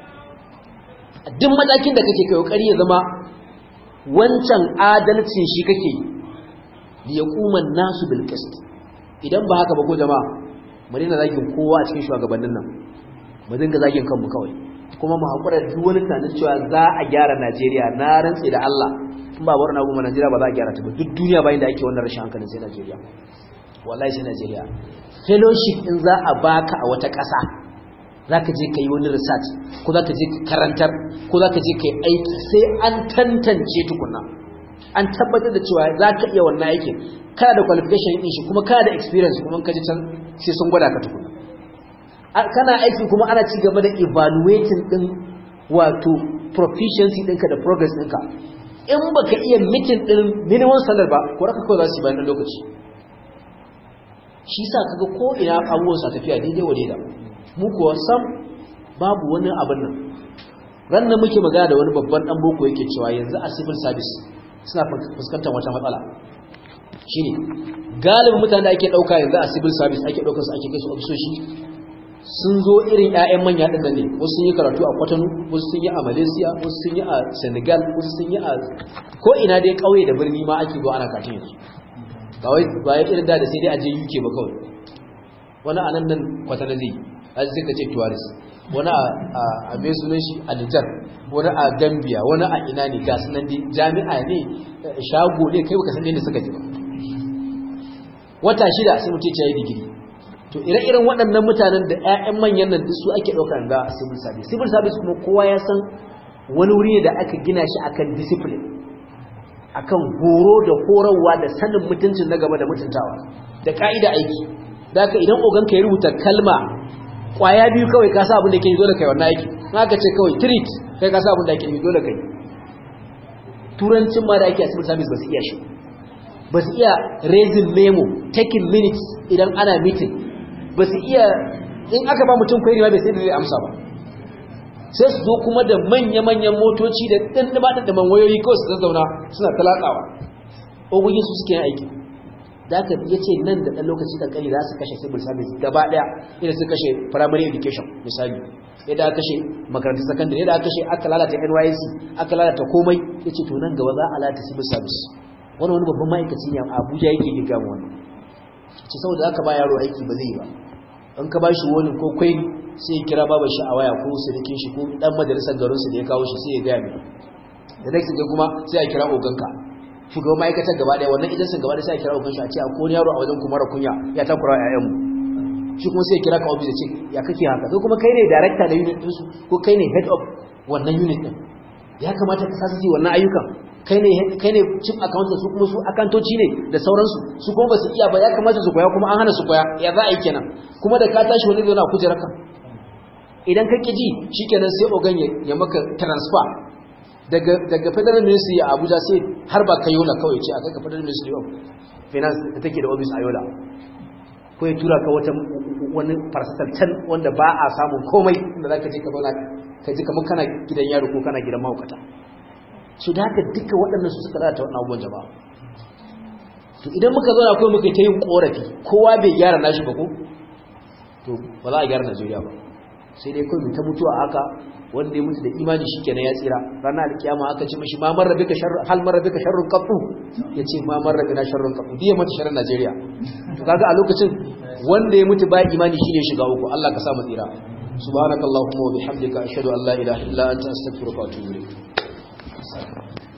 duk matakin da kake kai ƙari ya zama wancan adalcin shi kake yi ya kuma nasu bilkist idan ba haka ba ko jama'a mu daina zagin kowa a cikin shugabannin nan mu dinga zagin kanmu kawai kuma mu haƙura duk wani tunanin cewa za a gyara Najeriya na rantse da Allah in ba bar na goma Najeriya ba za a gyara ta ba duk duniya bayan da ake wannan rashin hankalin sai Najeriya wallahi sai Najeriya fellowship din za a baka a wata ƙasa zaka je kai wani research ko zaka je ka karantar ko zaka je kai aiki sai an tantance tukunna an tabbatar da cewa zaka iya wannan aikin kana da qualification din shi kuma kana da experience kuma ka ji can sai sun gwada ka tukunna kana aiki kuma ana ci gaba da evaluating din wato proficiency ɗinka da progress ɗinka in baka iya meeting din minimum standard ba ko raka kawai za su yi bayan lokaci shi sa kaga ko ina abubuwan sa tafiya daidai wa daida mu kuwa sam babu wani abin nan ran nan muke magana da wani babban dan boko yake cewa yanzu a civil service suna fuskantar wata matsala shine galibin mutane da ake dauka yanzu a civil service ake daukar su ake kai su ofisoshi sun zo irin 'ya'yan manya ɗin nan ne wasu sun yi karatu a kwatano wasu sun yi a malaysia wasu sun yi a senegal wasu sun yi a ko ina dai ƙauye da birni ma ake zo ana katin yanzu kawai ba ya irin da da sai dai a je uk ba kawai wani a nan nan kwatano zai a sai ka ce tuwaris wani a mai sunan shi a nijar wani a gambia wani a ina ne ga sunan dai jami'a ne shago ne kai baka san inda suka ji ba wata shida sai mutum ya yi digiri to ire-iren waɗannan mutanen da 'ya'yan manyan nan su ake ɗaukar ga civil service civil service kuma kowa ya san wani wuri ne da aka gina shi akan discipline akan horo da horarwa da sanin mutuncin na gaba da mutuntawa da ka'ida aiki da haka idan oganka ya rubuta kalma kwaya biyu kawai ka sa abin da ke dole kai wannan aiki na ka ce kawai treat kai ka sa abin da ke dole kai turancin ma da ake a civil service ba su iya shi ba su iya raising memo taking minutes idan ana meeting ba su iya in aka ba mutum kwairi ma bai sai da zai amsa ba sai su zo kuma da manya-manyan motoci da ɗanɗaba-ɗanɗaban wayoyi kawai su zazzauna suna talakawa ogogin su suke yin aiki da aka ya ce nan da ɗan lokaci da ƙari za su kashe civil service gaba ɗaya idan su kashe primary education misali yadda aka kashe makarantar secondary yadda aka kashe aka lalata nysc aka lalata komai ya ce to nan gaba za a lalata civil service wani wani babban ma'aikaci ne a abuja yake giga mu wani ce saboda aka ba yaro aiki ba zai yi ba in ka ba shi wani ko kwai sai ya kira babar shi a waya ko sirikin shi ko dan majalisar garinsu da ya kawo shi sai ya gaya mai da next day kuma sai a kira oganka shugaban ma'aikatar gaba daya wannan idan sun gaba daya sai a kira ogan shi a ce a ko yaro a wajen kuma kunya ya takura ƴaƴan mu shi kuma sai ya kira ka office ya ce ya kake haka ko kuma kai ne director da unit din su ko kai ne head of wannan unit din ya kamata ka sasa wannan ayyukan kai ne kai ne chief accountant su kuma su akantoci ne da sauransu su kuma ba su iya ba ya kamata su koya kuma an hana su koya ya za a yi kenan kuma da ka tashi wani zai na kujerarka idan ka ƙi ji shi kenan sai ogan ya maka transfer daga daga federal ministry a Abuja sai har ba kai yola kawai ce a kai ka federal ministry of finance da take da office a yola ko ya tura ka wata wani farsatal can wanda ba a samun komai inda zaka je ka zauna ka ji kamar kana gidan yaro ko kana gidan mahaukata su da haka duka waɗannan su suka lalata wannan abubuwan jama'a to idan muka zauna kawai muka ta yin korafi kowa bai gyara nashi ba ko to ba za a gyara Najeriya ba sai dai kawai ta mutuwa haka wanda ya mutu da imani shikenan ya tsira ranar alkiyama aka ce mishi ma marra bika sharru hal marra bika sharrun qatu yace ma marra bina sharrun qatu diya mata sharrin Najeriya to kaga a lokacin wanda ya mutu ba imani shine shiga uku Allah ka sa mu tsira subhanakallahumma wa bihamdika ashhadu an la ilaha illa anta astaghfiruka wa atubu ilayk